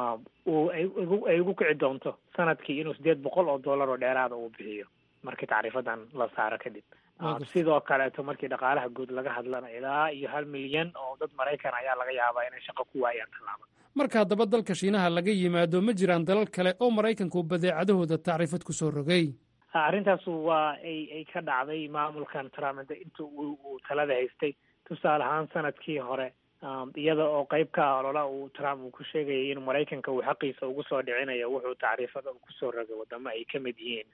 Speaker 8: uu ay ugu kici doonto sanadkii inuu sideed boqol oo dollar oo dheeraada uu bixiyo markii tacriifadan la saaro kadib sidoo kaleeto markii dhaqaalaha guud laga hadlana ilaa iyo hal milyan oo dad maraykan ayaa laga yaabaa inay shaqo ku waayaan tallaaba
Speaker 7: marka haddaba dalka shiinaha laga yimaado ma jiraan dalal kale oo maraykanku badeecadahooda tacriifad ku soo rogay
Speaker 8: arrintaas waa ay ay ka dhacday maamulkan trump inta uu talada haystay tusaale ahaan sanadkii hore iyada oo qayb ka ah olola uu trump uu ku sheegayay in maraykanka uu xaqiisa ugu soo dhicinayo wuxuu tacriifada uu kusoo rogay wadamo ay ka mid yihiin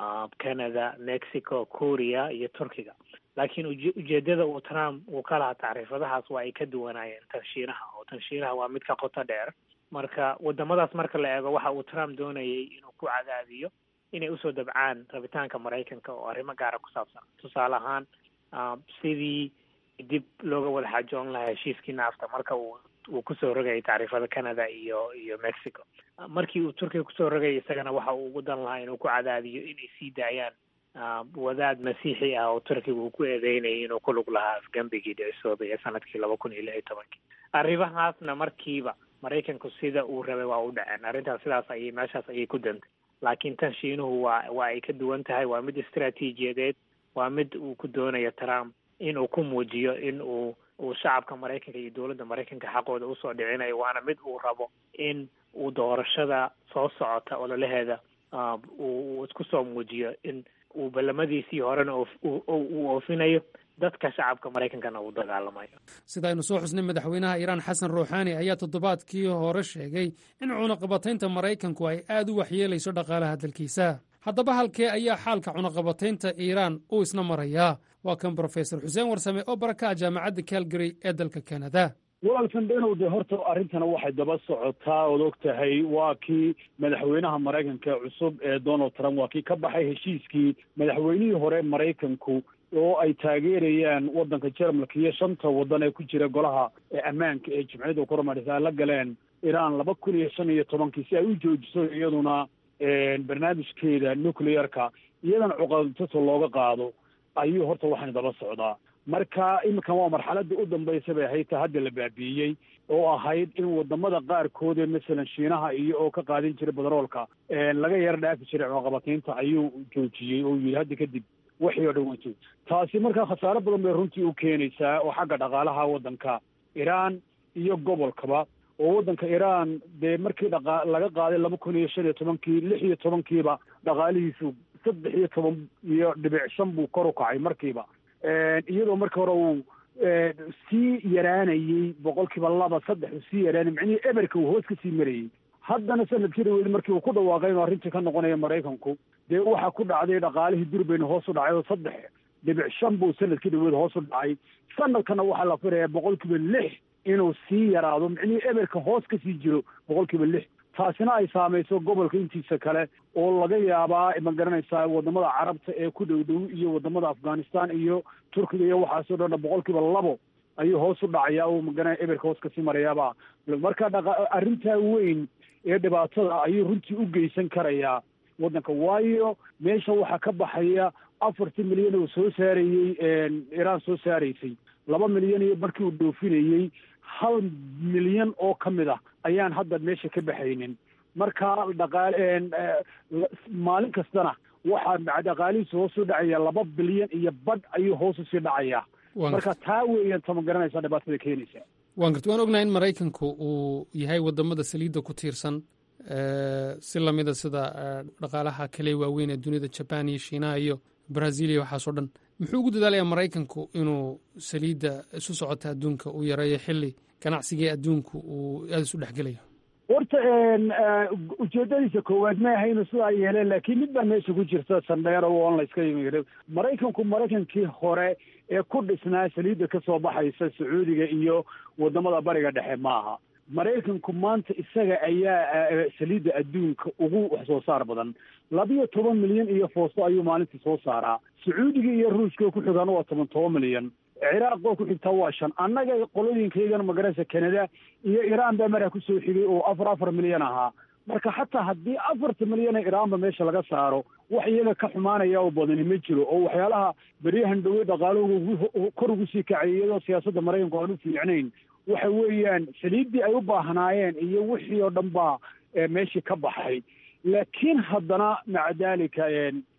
Speaker 8: canada mexico korea iyo turkiga laakiin ujeedada uu trump uu ka lahaa tacriifadahaas waa ay ka duwanaayeen tan shiinaha oo tan shiinaha waa mid ka qoto dheer marka wadamadaas marka la eego waxa uu trump doonayay inuu ku cadaadiyo inay usoo dabcaan rabitaanka maraykanka oo arrimo gaara ku saabsan tusaale ahaan sidii dib looga wada xaajoon lahaa heshiiskii naafta marka uu uu kusoo rogayay tacriifada canada iyo iyo mexico markii uu turkiga kusoo rogayay isagana waxa uu ugu dan lahaa inuu ku cadaadiyo inay sii daayaan wadaad masiixi ah oo turkiga uu ku eedeynayay inuu ku lug lahaa afgembigii dhicisoobay ee sanadkii laba kun iyo lix iyo tobankii arrimahaasna markiiba maraykanku sida uu rabay waa u dhaceen arrintaas sidaas ayay meeshaas ayay ku dantay laakiin tan shiinuhu waa waa ay ka duwan tahay waa mid istaraatiijiyadeed waa mid uu ku doonayo trump in uu ku muujiyo in uu uu shacabka maraykanka iyo dowladda maraykanka xaqooda usoo dhicinayo waana mid uu rabo in uu doorashada soo socota ololaheeda uu isku soo muujiyo in uu ballamadiisii horena uu oofinayo dadka shacabka maraykankana uu dagaalamayo
Speaker 7: sida aynu soo xusnay madaxweynaha iiraan xasan ruuxaani ayaa toddobaadkii hore sheegay in cunaqabataynta maraykanku ay aad u waxyeelayso dhaqaalaha dalkiisa haddaba halkee ayaa xaalka cunaqabataynta iiraan uu isna marayaa waa kan brofesor xuseen warsame oo baraka ah jaamacadda calgary ee dalka kanada
Speaker 9: walaalkan dhenow de horta arrintana waxay daba socotaa ood og tahay waa kii madaxweynaha maraykanka cusub ee donald trump waa kii ka baxay heshiiskii madaxweynihii hore maraykanku oo ay taageerayaan waddanka jermalka iyo shanta waddan ee ku jira golaha ammaanka ee jimciyadda koromadhis ay la galeen iiraan laba kun iyo shan iyo tobankii si ay u joojiso iyaduna barnaamijkeeda nuclearka iyadana cuqadtaso looga qaado ayuu horta waxaan daba socdaa marka iminkan waa marxaladii u dambaysa bay ahayd ta hadda la baabiiyey oo ahayd in wadamada qaarkood ee masalan shiinaha iyo oo ka qaadin jiray badaroolka laga yaro dhaafi jiray cunaqabataynta ayuu joojiyey oo yidhi hadda kadib waxii oo dhan waa jooji taasi markaa khasaaro badan bay runtii u keenaysaa oo xagga dhaqaalaha waddanka iiraan iyo gobolkaba oo waddanka iiraan dee markii dhaqa laga qaaday laba kun iyo shan iyo tobankii lix iyo tobankiiba dhaqaalihiisu saddex iyo toban iyo dhibic shan buu kor u kacay markiiba iyadoo markii hore uu sii yaraanayey boqolkiiba laba saddex uu sii yaraanay micnihii eberka uu hoos ka sii marayey haddana sanadkii dhaweyd markii uu ku dhawaaqay inuu arrintii ka noqonaya maraykanku dee waxaa ku dhacday dhaqaalihii durbayna hoos u dhacay oo saddex dhibic shan buu sanadkii dhaweyd hoos u dhacay sanadkana waxaa la filayaa boqolkiiba lix inuu sii yaraado micnihii eberka hoos ka sii jiro boqolkiiba lix taasina ay saamayso gobolka intiisa kale oo laga yaabaa ma garanaysaa wadamada carabta ee ku dhow dhow iyo wadamada afghanistan iyo turkiga iyo waxaasoo dhan boqol kiiba labo ayuu hoos u dhacaya oo magana eberka hoos kasii marayaaba marka dhaqa arrintaa weyn ee dhibaatada ayuu runtii u geysan karayaa waddanka waayo meesha waxaa ka baxaya afartii milyan oo soo saarayey iraan soo saaraysay laba milyan iyo markii uu dhoofinayey hal milyan oo ka mid ah ayaan hadda meesha ka baxaynin marka dhaqaale maalin kastana waxaa dhaqaalihiisa hoos u dhacaya laba bilyan iyo badh ayuu hoos usii dhacayaa marka taa weeyaan tama garanaysaa dhibaatada keenaysa
Speaker 7: waan garta waan ognahay in maraykanku uu yahay wadamada saliidda ku tiirsan si lamida sida dhaqaalaha kale waaweyn ee dunida jaban iyo shiinaha iyo brazil iyo waxaasoo dhan muxuu ugu dadaalayaa maraykanku inuu saliidda isu socota adduunka uu yareeyo xili ganacsigii adduunku uu aada isu dhexgelayo
Speaker 9: horta ujeedadiisa koowaad ma aha inuu sidaa yeeleen laakiin mid baa meesha ku jirta sandheero on layska yimid maraykanku maraykankii hore ee ku dhisnaa saliidda ka soo baxaysa sacuudiga iyo wadamada bariga dhexe maaha maraykanku maanta isaga ayaa saliidda adduunka ugu wax soo saar badan labiyo toban milyan iyo foosto ayuu maalintii soo saaraa sacuudiga iyo ruushka ku xigaana waa toban toban milyan ciraaq oo ku xigtaa waa shan annaga qolooyinkaygana magaraysa canada iyo iraan baa maraa kusoo xigay oo afar afar milyan ahaa marka xataa haddii afarta milyan ee iraanba meesha laga saaro wax iyaga ka xumaanaya oo badani ma jiro oo waxyaalaha beryahan dhowey dhaqaaluhu kor ugu sii kacay iyadoo siyaasadda maraykanku aan u fiicnayn waxa weeyaan saliiddii ay u baahnaayeen iyo wixii oo dhan baa meeshii ka baxay laakiin haddana maca dalika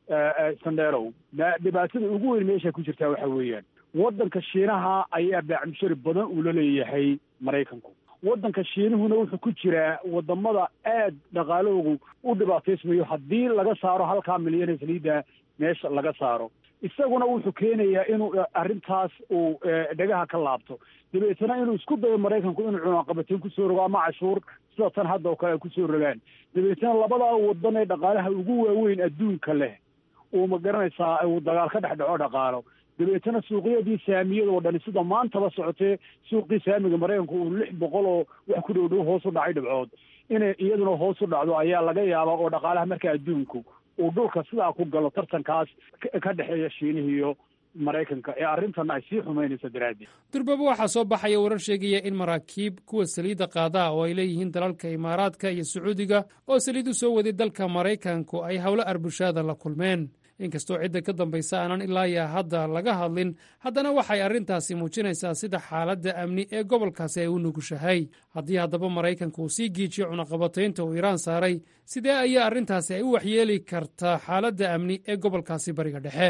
Speaker 9: sandherow dhibaatada ugu weyn meesha ku jirtaa waxa weeyaan waddanka shiinaha ayaa baacmushari badan uu la leeyahay maraykanku waddanka shiinuhuna wuxuu ku jiraa wadamada aad dhaqaalahoogu u dhibaataysmayo haddii laga saaro halkaa milyan ee saliidda meesha laga saaro isaguna wuxuu keenayaa inuu arrintaas uu dhegaha ka laabto dabeetana inuu isku dayo maraykanku inuu cunaqabateen kusoo rogo ama cashuur sida tan hadda oo kale ay kusoo rogaan dabeetana labadaa wadan ee dhaqaalaha ugu waaweyn adduunka leh uu ma garanaysaa uu dagaal ka dhex dhaco dhaqaalo dabeetana suuqyadii saamiyada oo dhani sida maantaba socotee suuqii saamiga maraykanku uu lix boqol oo wax ku dhow dhow hoos u dhacay dhibcood inay iyaduna hoos u dhacdo ayaa laga yaabaa oo dhaqaalaha marka adduunku uu dhulka sidaa ku galo tartankaas ka dhexeeya shiinihi iyo maraykanka ee arrintanna ay sii xumaynayso daraaddeed
Speaker 7: durbaba waxaa soo baxaya warar sheegaya in maraakiib kuwa saliidda qaadaa oo ay leeyihiin dalalka imaaraadka iyo sacuudiga oo saliid u soo waday dalka maraykanku ay howlo arbushaada la kulmeen inkastoo cidda ka dambaysa aanan ilaayaa hadda laga hadlin haddana waxay arrintaasi muujinaysaa sida xaaladda amni ee gobolkaasi ay u nugushahay haddii haddaba maraykanku uu sii giijiyo cunaqabataynta uu iiraan saaray sidee ayaa arrintaasi ay u waxyeeli kartaa xaaladda amni ee gobolkaasi bariga dhexe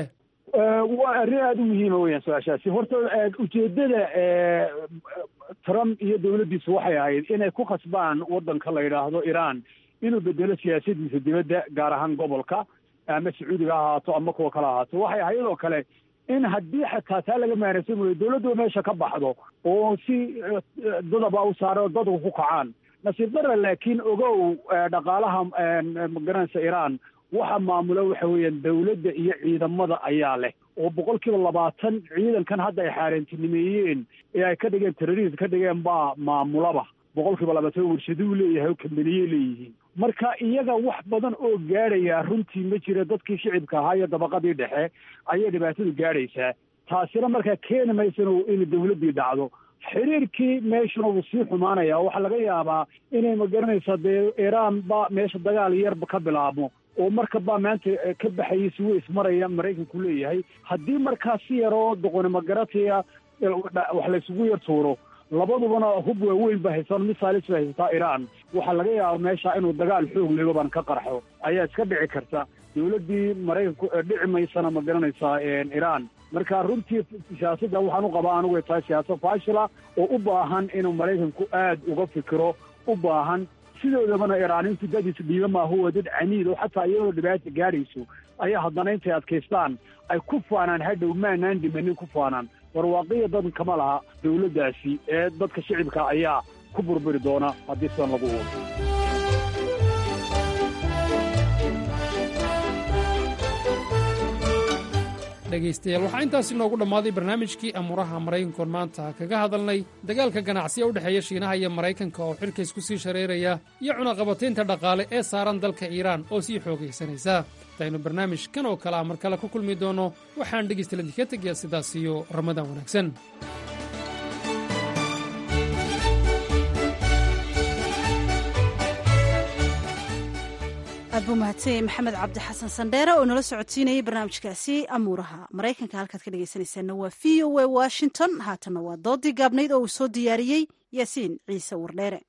Speaker 9: waa arrin aada u muhiima weyaan su-aashaasi horta ujeedada trump iyo dowladdiisu waxay ahayd inay ku khasbaan waddanka la yidhaahdo iiraan inuu bedelo siyaasadiisa dibadda gaar ahaan gobolka ama sacuudiga ha ahaato ama kuwa kale ahaato waxay ahayd oo kale in haddii xataa taa laga maanaysan wayo dowladdu meesha ka baxdo oo si dadaba u saara oo dadku ku kacaan nasiib dara laakiin ogow dhaqaalaha magaranaysa iiraan waxa maamula waxa weeyaan dowladda iyo ciidamada ayaa leh oo boqol kiiba labaatan ciidankan hadda ay xaaraantinimeeyeen ee ay ka dhigeen terrorist ka dhigeen baa maamulaba boqol kiiba labaatan warshaduu leeyahay oo kambaniyey leeyihiin marka iyaga wax badan oo gaadhaya runtii ma jira dadkii shicibka ahaa iyo dabaqadii dhexe ayay dhibaatadu gaadhaysaa taasina markaa keeni maysan in dowladdii dhacdo xiriirkii meeshuna wuu sii xumaanaya waxaa laga yaabaa inay magaranaysa dee iiraan ba meesha dagaal yarba ka bilaabmo oo marka baa maanta ka baxayay si way ismaraya maraykanku leeyahay haddii markaa si yaroo doqoni magarataya wax laysugu yar tuuro labadubana hub waaweyn ba haysan misaalis ba haysataa iiraan waxaa laga yaaba meesha inuu dagaal xoog legoban ka qarxo ayaa iska dhici karta dowladdii maraykanku dhici maysana ma garanaysaa iiraan marka runtii siyaasadda waxaan u qabaa anigu ay tahay siyaasad faashila oo u baahan inuu maraykanku aad uga fikiro u baahan sidoodabana iiraanintu dadiis dhiiba maaha waa dad caniid oo xataa iyadoo dhibaata gaadhayso ayaa haddana intay adkaystaan ay ku faanaan hadhow maanaan dhimanin ku faanaan warwaaqiya dadan kama laha dowladdaasi ee dadka shicibka ayaa ku burburi doona haddii sidan lagu wado
Speaker 7: dhegaystayaal waxaa intaasi noogu dhammaaday barnaamijkii amuuraha maraykankoon maanta kaga hadalnay dagaalka ganacsiya u dhexeeya shiinaha iyo maraykanka oo xilkays ku sii shareeraya iyo cunaqabataynta dhaqaale ee saaran dalka iiraan oo sii xoogaysanaysa intaynu barnaamij kan oo kale ah mar kale ku kulmi doonno waxaan dhegaystaladii ka tegayaa sidaas iyo ramadaan wanaagsan
Speaker 2: aad buu mahadsanyay maxamed cabdi xasan sandheere oo nala socodsiinayay barnaamijkaasi amuuraha maraykanka halkaad ka dhegaysanaysaana waa v o a washington haatanna waa doodii gaabnayd oo uu soo diyaariyey yaasiin ciise wardheere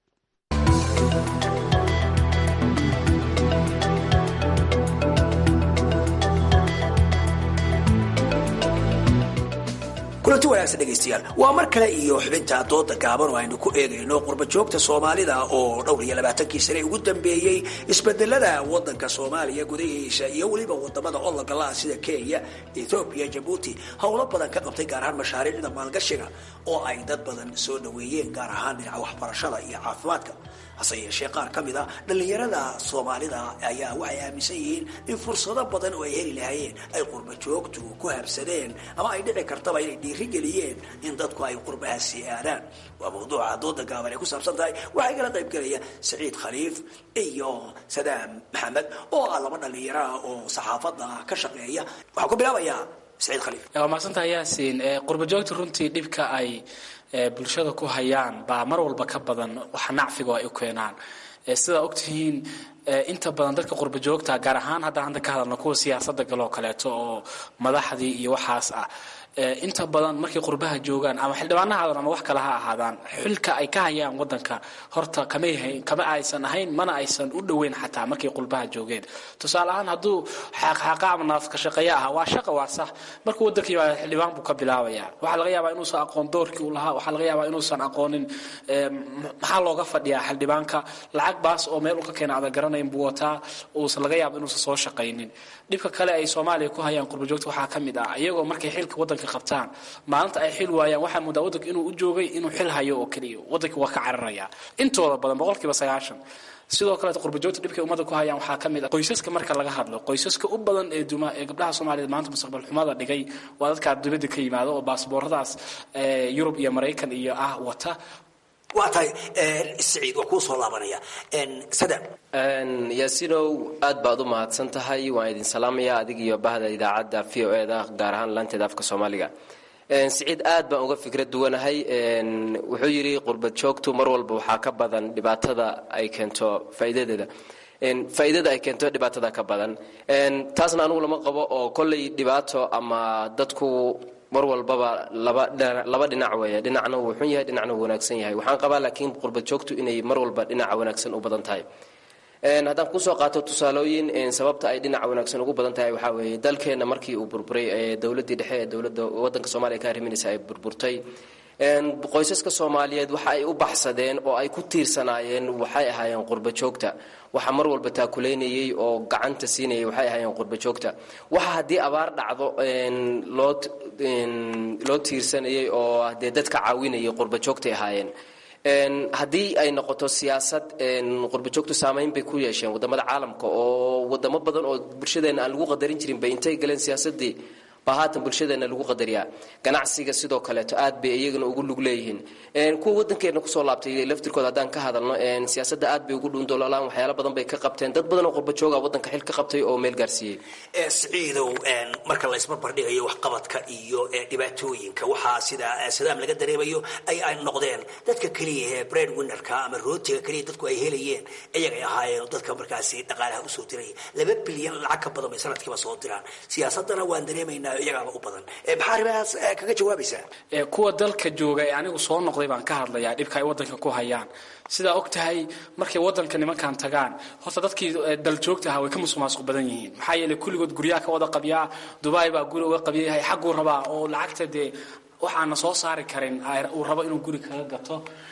Speaker 6: kulanti wanaagsan dhegaystayaal waa mar kale iyo xubinta dooda gaaban oo aynu ku eegayno qurbajoogta soomaalida oo dhowr iyo labaatankii sane ugu dambeeyey isbedelada wadanka soomaaliya gudahiisa iyo weliba wadamada ologala sida kenya ethoobiya jabuuti howlo badan ka qabtay gaar ahaan mashaariicda maalgashiga oo ay dad badan soo dhaweeyeen gaar ahaan dhinaca waxbarashada iyo caafimaadka hase yeeshee qaar ka mid a dhallinyarada soomaalida ayaa waxay aaminsan yihiin in fursado badan oo ay heli lahaayeen ay qurba joogtu ku habsadeen ama ay dhici kartaba inay dhiirigeliyeen in dadku ay qurbahaasi aadaan waa mawduuca dooda gaaban ay ku saabsan tahay waxaa igala qayb gelaya saciid khaliif iyo sadaam maxamed oo ah laba dhallinyaro ah oo saxaafadda ka shaqeeya waxaan ku bilaabayaa saciid khaliif
Speaker 10: waa mahadsantahay yaasiin qurbajoogta runtii dhibka ay bulshada ku hayaan baa mar walba ka badan waxa nacfiga ay u keenaan sidaa ogtihiin inta badan dadka qurba joogta gaar ahaan haddaan hadda ka hadalno kuwa siyaasadda galoo kaleeto oo madaxdii iyo waxaas ah inta badan markay qurbaha joogaan ama xildhibaana ha ahaadaan ama wax kale ha ahaadaan xilka ay ka hayaan wadanka horta kamay kama aysan ahayn mana aysan u dhoweyn xataa markay qurbaha joogeen tusaale ahaan hadduu xaaqxaaqa ama naafka shaqeeya ahaa waa shaqa waa sax markuu wadanka yimaado xildhibaan buu ka bilaabaya waxaa laga yaabaa inuusan aqoon doorkii uu lahaa waxaa laga yaabaa inuusan aqoonin maxaa looga fadhiyaa xildhibaanka lacag baas oo meel uu ka keena adan garanayn buu wataa uusan laga yaaba inuusan soo shaqaynin dhibka kale ay soomaaliya ku hayaan qurbajoogta waxaa ka mid ah iyagoo markay xilka wadanka qabtaan maalinta ay xil waayaan waxaa moodaa wadanka inuu u joogay inuu xil hayo oo keliya wadanka waa ka cararaya intooda badan boqolkiiba sagaashan sidoo kaleeto qurbajoogta dhibkay ummadda ku hayaan waxaa ka mid ah qoysaska marka laga hadlo qoysaska u badan ee duma ee gabdhaha soomaaliyeed maanta mustaqbal xumada dhigay waa dadkaa dibadda ka yimaado oo baasbooradaas yurub iyo maraykan iyo ah wata
Speaker 6: waa tahay saciid waa kuu soo laabanaya sadam
Speaker 11: yaasinow aad baad u mahadsan tahay waan idin salaamaya adig iyo bahda idaacadda v o eda gaar ahaan laanteeda afka soomaaliga siciid aad baan uga fikrad duwanahay wuxuu yidhi qurbad joogtu mar walba waxaa ka badan dhibaatada ay keento faa'iidadeeda faa'iidada ay keento dhibaatada ka badan taasna anugu lama qabo oo kolley dhibaato ama dadku mar walbaba laba dhinac weeye dhinacna wuu xun yahay dhinacna wuu wanaagsan yahay waxaan qabaa laakiin qurbad joogtu inay mar walba dhinaca wanaagsan u badan tahay haddaan kusoo qaato tusaalooyin sababta ay dhinaca wanaagsan ugu badan tahay waxaa weeye dalkeenna markii uu burburay ee dowladdii dhexe ee dowladda wadanka soomaaliya ka arriminaysa ay burburtay qoysaska soomaaliyeed waxa ay u baxsadeen oo ay ku tiirsanaayeen waxay ahaayeen qurba joogta waxa mar walba taakuleynayay oo gacanta siinayay waxay ahaayeen qurba joogta waxa haddii abaar dhacdo loo loo tiirsanayay oo dee dadka caawinayay qurba joogtay ahaayeen haddii ay noqoto siyaasad qurbajoogtu saamayn bay ku yeesheen wadamada caalamka oo wadamo badan oo bulshadeenna aan lagu qadarin jirin bay intay galeen siyaasadii baa haatan bulshadeenna lagu qadariyaa ganacsiga sidoo kaleeto aad bay iyagana ugu lug leeyihiin kuwa wadankeena kusoo laabtay laftirkooda haddaan ka hadalno siyaasadda aad bay ugu dhuundoolaan waxyaalo badan bay ka qabteen dad badan oo qurbajooga wadanka xil ka qabtay oo meel gaarsiiyey
Speaker 6: siciidow marka la isbarbardhigayo waxqabadka iyo dhibaatooyinka waxaa sida sadaam laga dareemayo ay ay noqdeen dadka keliya ee bread winnerka ama rootiga keliya dadku ay helayeen iyagay ahaayeen dadka markaasi dhaqaalaha usoo diraya laba bilyan lacag ka badan bay sanadkiiba soo diraan siyaasadana waan dareemaynaa iyagaaba u badan maxaa arrimahaas kaga jawaabaysaa
Speaker 10: kuwa dalka jooga ee anigu soo noqday baan ka hadlayaa dhibka ay wadanka ku hayaan sidaa og tahay markay wadanka nimankan tagaan horta dadkii daljoogta ahaa way ka musuqmaasuq badan yihiin maxaa yeelay kulligood guryaha ka wada qabyaa dubai baa guri uga qabyayahay xagguu rabaa oo lacagta dee waxaana soo saari karin uu rabo inuu guri kaga gato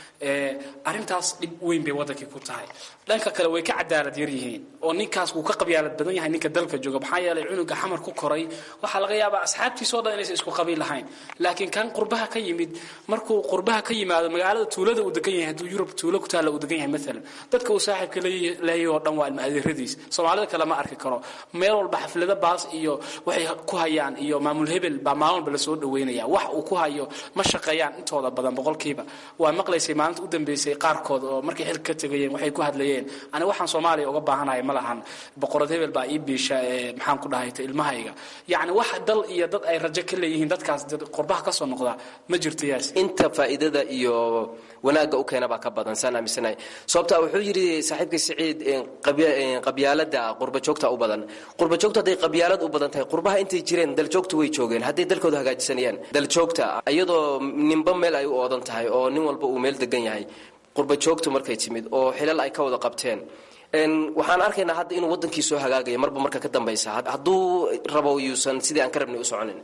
Speaker 10: arrintaas dhib weyn bay wadankii ku tahay dhanka kale way ka cadaalad yar yihiin oo ninkaas wuu ka qabyaalad badan yahay ninka dalka jooga maxaa yeelay cunuga xamar ku koray waxaa laga yaabaa asxaabtiisoo dhan inaysan isku qabiil lahayn laakiin kan qurbaha ka yimid markuu qurbaha ka yimaado magaalada tuulada uu degan yahay hadduu yurub tuulo ku taalla uu degan yahay maalan dadka uu saaxiibka leeyahay oo dhan waa ilma adeeradiis soomaalida kale ma arki karo meel walba xaflado baas iyo waxay ku hayaan iyo maamul hebel baa maalin walba lasoo dhaweynaya wax uu ku hayo ma shaqeeyaan intooda badan boqolkiiba waa maqlaysay maalinta u dambeysay qaarkood oo markay xilka ka tegayeen waxay ku hadlayeen ani waxaan soomaaliya uga baahanahay ma lahan boqorad hebel baa ii biisha maxaan ku dhahayta ilmahayga yacni wax dal iyo dad ay rajo ka leeyihiin dadkaas qurbaha ka soo noqda ma jirto yaas
Speaker 11: inta faa'iidada iyo wanaagga u keena baa ka badan saan aaminsanahay sababta wuxuu yidhi saaxiibkii siciid qabyaalada qurbajoogta u badan qurbajoogta hadday qabyaalad u badan tahay qurbaha intay jireen daljoogta way joogeen hadday dalkooda hagaajisanayaan daljoogta iyadoo ninba meel ay u oodan tahay oo nin walba uu meel degan yahay qurbajoogtu markay timid oo xilal ay ka wada qabteen waxaan arkaynaa hadda inuu wadankii soo hagaagaya marba marka ka dambaysa hadduu rabo yuusan sidii aan ka rabnay u soconin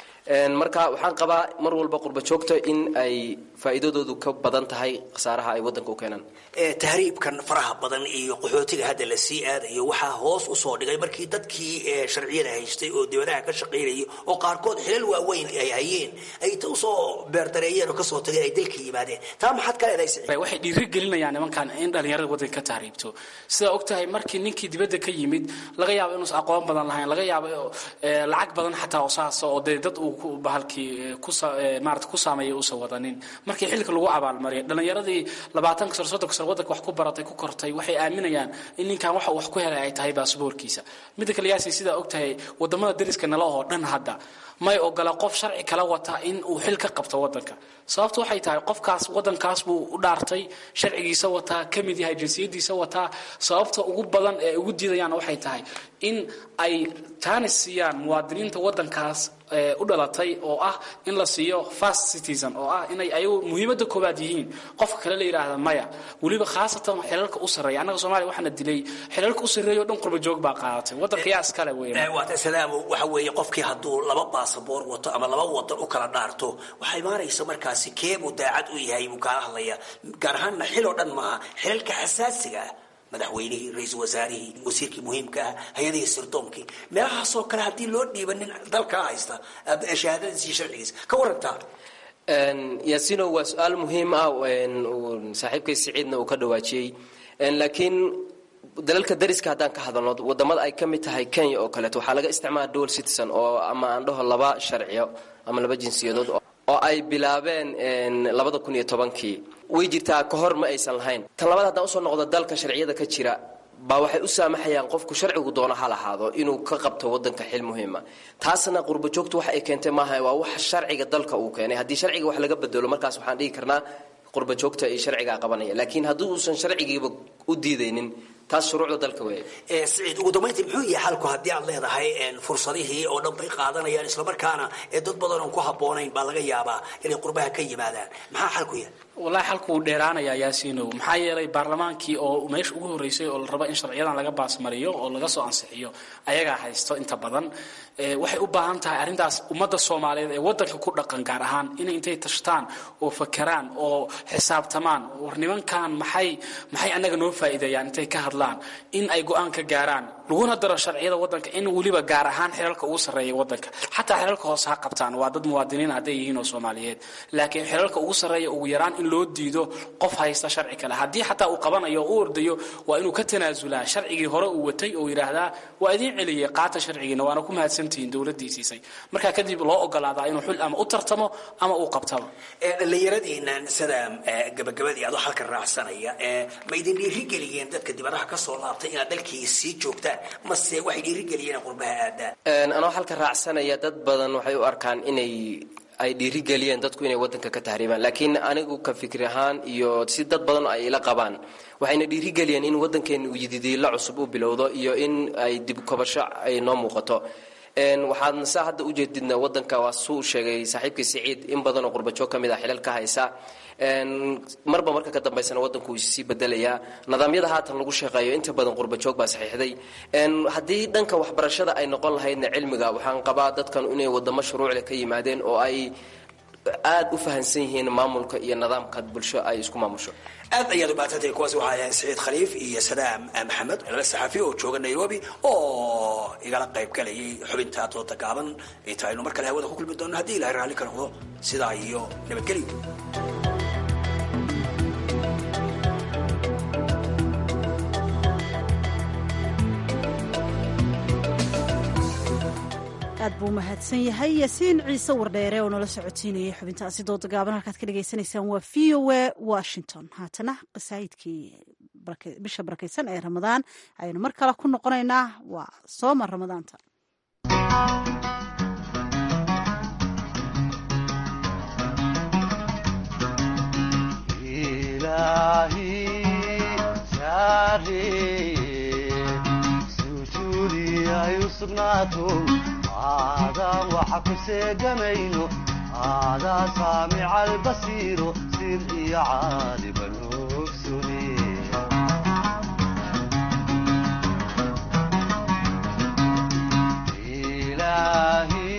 Speaker 11: marka waxaan qabaa mar walba qurbajoogta in ay faa'iidadoodu ka badan tahay khasaaraha ay wadanka u keenaan
Speaker 6: tahriibkan faraha badan iyo qaxootiga hadda la sii aadayo waxaa hoos usoo dhigay markii dadkii sharciyada haystay oo dibadaha ka shaqaynayay oo qaarkood xilal waaweyn ay hayeen ay ta usoo beerdareeyeen oo kasoo tageen ay dalka yimaadeen taa maxaad ka leedahay
Speaker 10: waxay dhiiri gelinayaan nimankan in dhalinyarada wadanka ka tahriibto sidaa og tahay markii ninkii dibadda ka yimid laga yaabo inuusan aqoon badan lahayn laga yaabo lacag badan xataa oo saasa oo dee dad uu bahalkii maarata ku saameeyay uusan wadanin markii xilka lagu abaalmariyay dhalinyaradii labaatanka sano soddonka sano wadanka wax ku baratay ku kortay waxay aaminayaan in ninkan waxa wax ku helay ay tahay baasboorkiisa midda kale yaasi sidaa og tahay wadamada dariska nala oo dhan hadda may ogola qof sharci kala wata in uu xil ka qabto wadanka sababtu waxay tahay qofkaas wadankaas buu u dhaartay sharcigiisa wataa ka mid yahay jinsiyadiisa wataa sababta ugu badan ee ugu diidayaan waxay tahay in ay taanis siiyaan muwaadiniinta wadankaas u dhalatay oo ah in la siiyo fast citizen oo ah inay ayagu muhiimadda koowaad yihiin qofka kale la yidhaahda maya weliba khaasatan xilalka u sarreeya annaga soomaaliya waxaana dilay xilalka u sarreeya o dhan qurba joog baa qaadatay waddanka yaa iskale weeye
Speaker 6: waata salaamo waxa weeye qofkii hadduu laba baasaboor wato ama laba wadan u kala dhaarto waxaa imaanaysa markaasi keebuu daacad u yahay buu kaala hadlaya gaar ahaanna xil oo dhan maaha xilalka xasaasiga ah madaxweynihii ra-iisul wasaarihii wasiirkii muhiimka ah hay-adihii sirdoonkii meelahaasoo kale haddii loo dhiiba nin dalkaa haysta shahaadadiis iyo sharcigiisa ka warantaa
Speaker 11: yaasino waa su-aal muhiim ah saaxiibkay siciidna uu ka dhawaajiyey laakiin dalalka dariska haddaan ka hadalno wadamada ay ka mid tahay kenya oo kaleeto waxaa laga isticmaala dual citizen oo ama aan dhaho laba sharciyo ama laba jinsiyadood oo ay bilaabeen labada kun iyo tobankii way jirtaa ka hor ma aysan lahayn tan labaad haddaan usoo noqdo dalka sharciyada ka jira baa waxay u saamaxayaan qofku sharcigu doono ha lahaado inuu ka qabto wadanka xil muhiima taasna qurbajoogtu waxa ay keentay maaha waa wax sharciga dalka uu keenay haddii sharciga wax laga bedelo markaas waxaan dhihi karnaa qurbajoogta iyo sharcigaa qabanaya laakiin haddii uusan sharcigiiba u diidaynin taas shuruucda dalka weeye
Speaker 6: siciid ugu dambayntii muxuu yahay xalku haddii aad leedahay fursadihii oo dhan bay qaadanayaan islamarkaana ee dad badan oon ku habboonayn baa laga yaabaa inay qurbaha ka yimaadaan maxaa xalku yahay
Speaker 10: wallahi xalku wuu dheeraanayaa yaasiinow maxaa yeelay baarlamaankii oo meesha ugu horreysay oo la rabo in sharciyadan laga baasmariyo oo laga soo ansixiyo ayagaa haysto inta badan waxay u baahan tahay arrintaas ummadda soomaaliyeed ee waddanka ku dhaqan gaar ahaan inay intay tashtaan oo fakeraan oo xisaabtamaan war nimankan maxay maxay annaga noo faa'iideeyaan intay ka hadlaan in ay go-aan ka gaaraan laguna daro sharciyada waddanka in weliba gaar ahaan xilalka ugu sarreeya waddanka xataa xilalka hoose ha qabtaan waa dad muwaadiniin hadday yihiin oo soomaaliyeed laakiin xilalka ugu sarreeya ugu yaraan in loo diido qof haysta sharci kale haddii xataa uu qabanayo oo u ordayo waa inuu ka tanaasulaa sharcigii hore uu watay oo yidhaahdaa waa idiin celiyey qaata sharcigiina waana ku mahadsantihiin dowladdii siisay markaa kadib loo ogolaadaa inuu xul ama u tartamo ama uu qabtaba
Speaker 6: dhallinyaradiinan sida gabagabadii adoo halkan raacsanaya ma idin dhiirigeliyeen dadka dibadaha ka soo laabtay inaad dalkii sii joogtaan mase waxay dhiirigeliyeen qurbaha aadaan
Speaker 11: anoo halka raacsanaya dad badan waxay u arkaan inay ay dhiirigeliyeen dadku inay wadanka ka tahriibaan laakiin anigu ka fikri ahaan iyo si dad badan ay ila qabaan waxayna dhiirigeliyeen in wadankeena uu yididiila cusub u bilowdo iyo in ay dib kobasho ay noo muuqato waxaadna saa hadda ujeedidna wadanka waa suu sheegay saaxiibkii siciid in badanoo qurbajoog ka mid ah xilal ka haysa marba marka ka dambaysana wadanku wuu sii bedelayaa nidaamyada haatan lagu shaqeeyo inta badan qurbajoog baa saxiixday haddii dhanka waxbarashada ay noqon lahaydna cilmiga waxaan qabaa dadkan inay wadamo shuruucle ka yimaadeen oo ay aad u fahansan yihiin maamulka iyo nidaamka bulsho ay isku maamusho
Speaker 6: aad ayaad umaadsantahay kuwaasi waxaa ahayn saciid khaliif iyo sadaam maxamed laba saxaafi oo jooga nairobi oo igala qayb galayay xubinta dooda gaaban inta aynu mar kale hawada ku kulmi doonno haddii ilahay raalli ka noqdo sidaa iyo nabadgelyo
Speaker 2: aad buu mahadsan yahay yaasiin ciise wardheere oo nala socotiinayay xubintaasi dooda gaaban halkaad ka dhagaysanaysaan waa v o a washington haatana qasaa'idkii bisha barakaysan ee ramadaan ayaynu mar kale ku noqonaynaa waa sooma ramadaanta
Speaker 4: aadaan waxa ku seegamayno aadaa saamica albasiiro sir iyo caaliban ogsune ilaahi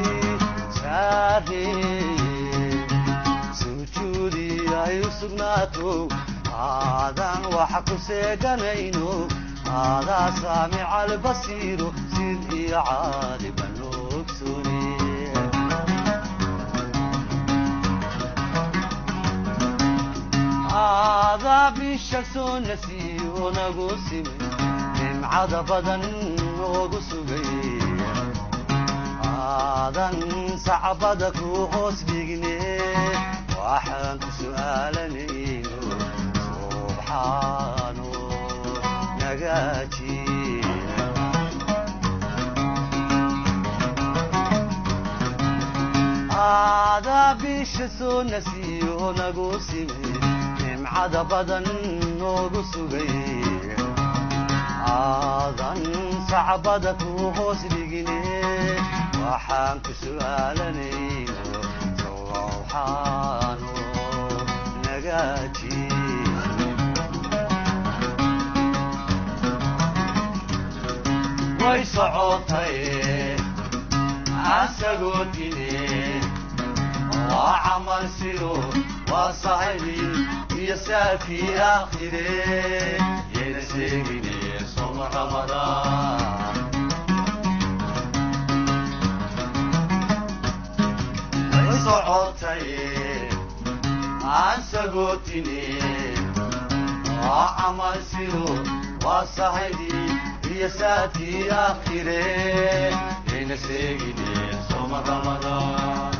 Speaker 4: saareye sujuudi ay u sugnaato aadaan waxa ku seeganayno aadaa saamica albasiiro sir iyo caaliban ogsune aadaa bisha soo nasiyo nagu simay nimcada badan noogu sugay aadan sacbada ku hoos dhigne waxaan ku su'aalanayno subxaano nagaaji aadaa bisha soo nasiyo nagu simay nimcada badan noogu sugay aadan sacbada ku hoos dhigine waxaan ku su'aalanayno sowxaano nagaaji way socotay asagoo dine waa camal sido waa sahibi iyo saafii aakhire yayna sheegine soma ramadaan way socotay asagoo dine waa camal sido waa sahibi iyo saafii aakhire yayna sheegine soma ramadaan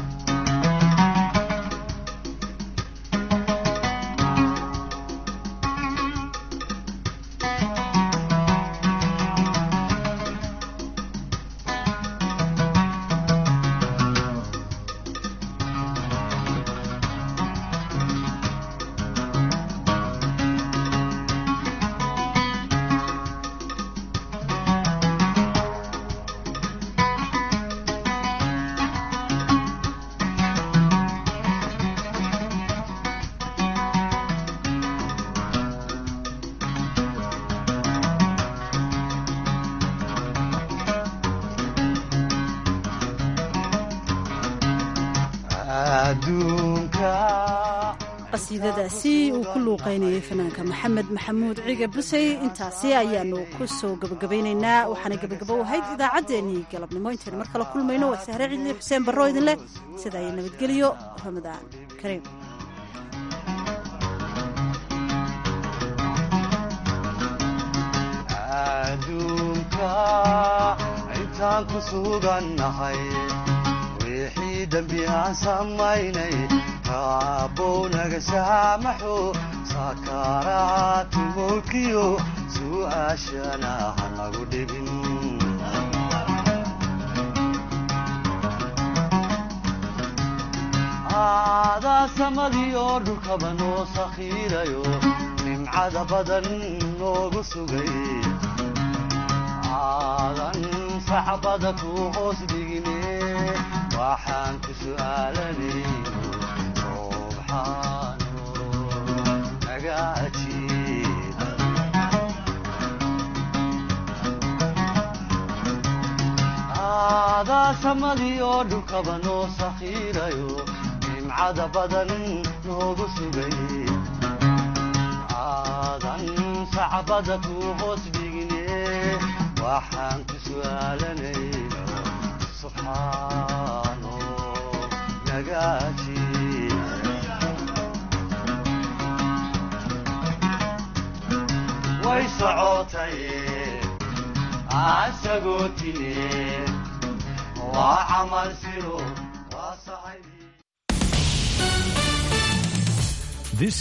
Speaker 2: qasiidadaasi uu ku luuqaynayay fanaanka maxamed maxamuud ciga busey intaasi ayaanu ku soo gebagabaynaynaa waxaana gebagabo ahayd idaacaddeenii galabnimo intaynu mar kale kulmayno waa sahre cidli xuseen barro idin leh sida ay nabadgeliyo ramadaan kariim
Speaker 4: adduunka intaan ku sugannahay wixii dembi aan samaynay raabbow naga saamaxo saakaaraatu mulkiyo su'aashana ha nagu dhibin aadaa samadii oo dhulkaba noo sakhiirayo nimcada badan noogu sugay aadan sacbada ku hoos dhigine waxaan ku su'aalanayno subxaano nagaajiib aadaa samadii oo dhulkaba noo sakhiirayo nimcada badan noogu sugay aadan sacbada ku hoos dhigne waxaan ku su'aalanayno subxaano nagaaji way socotay asagoo tine waa camal siro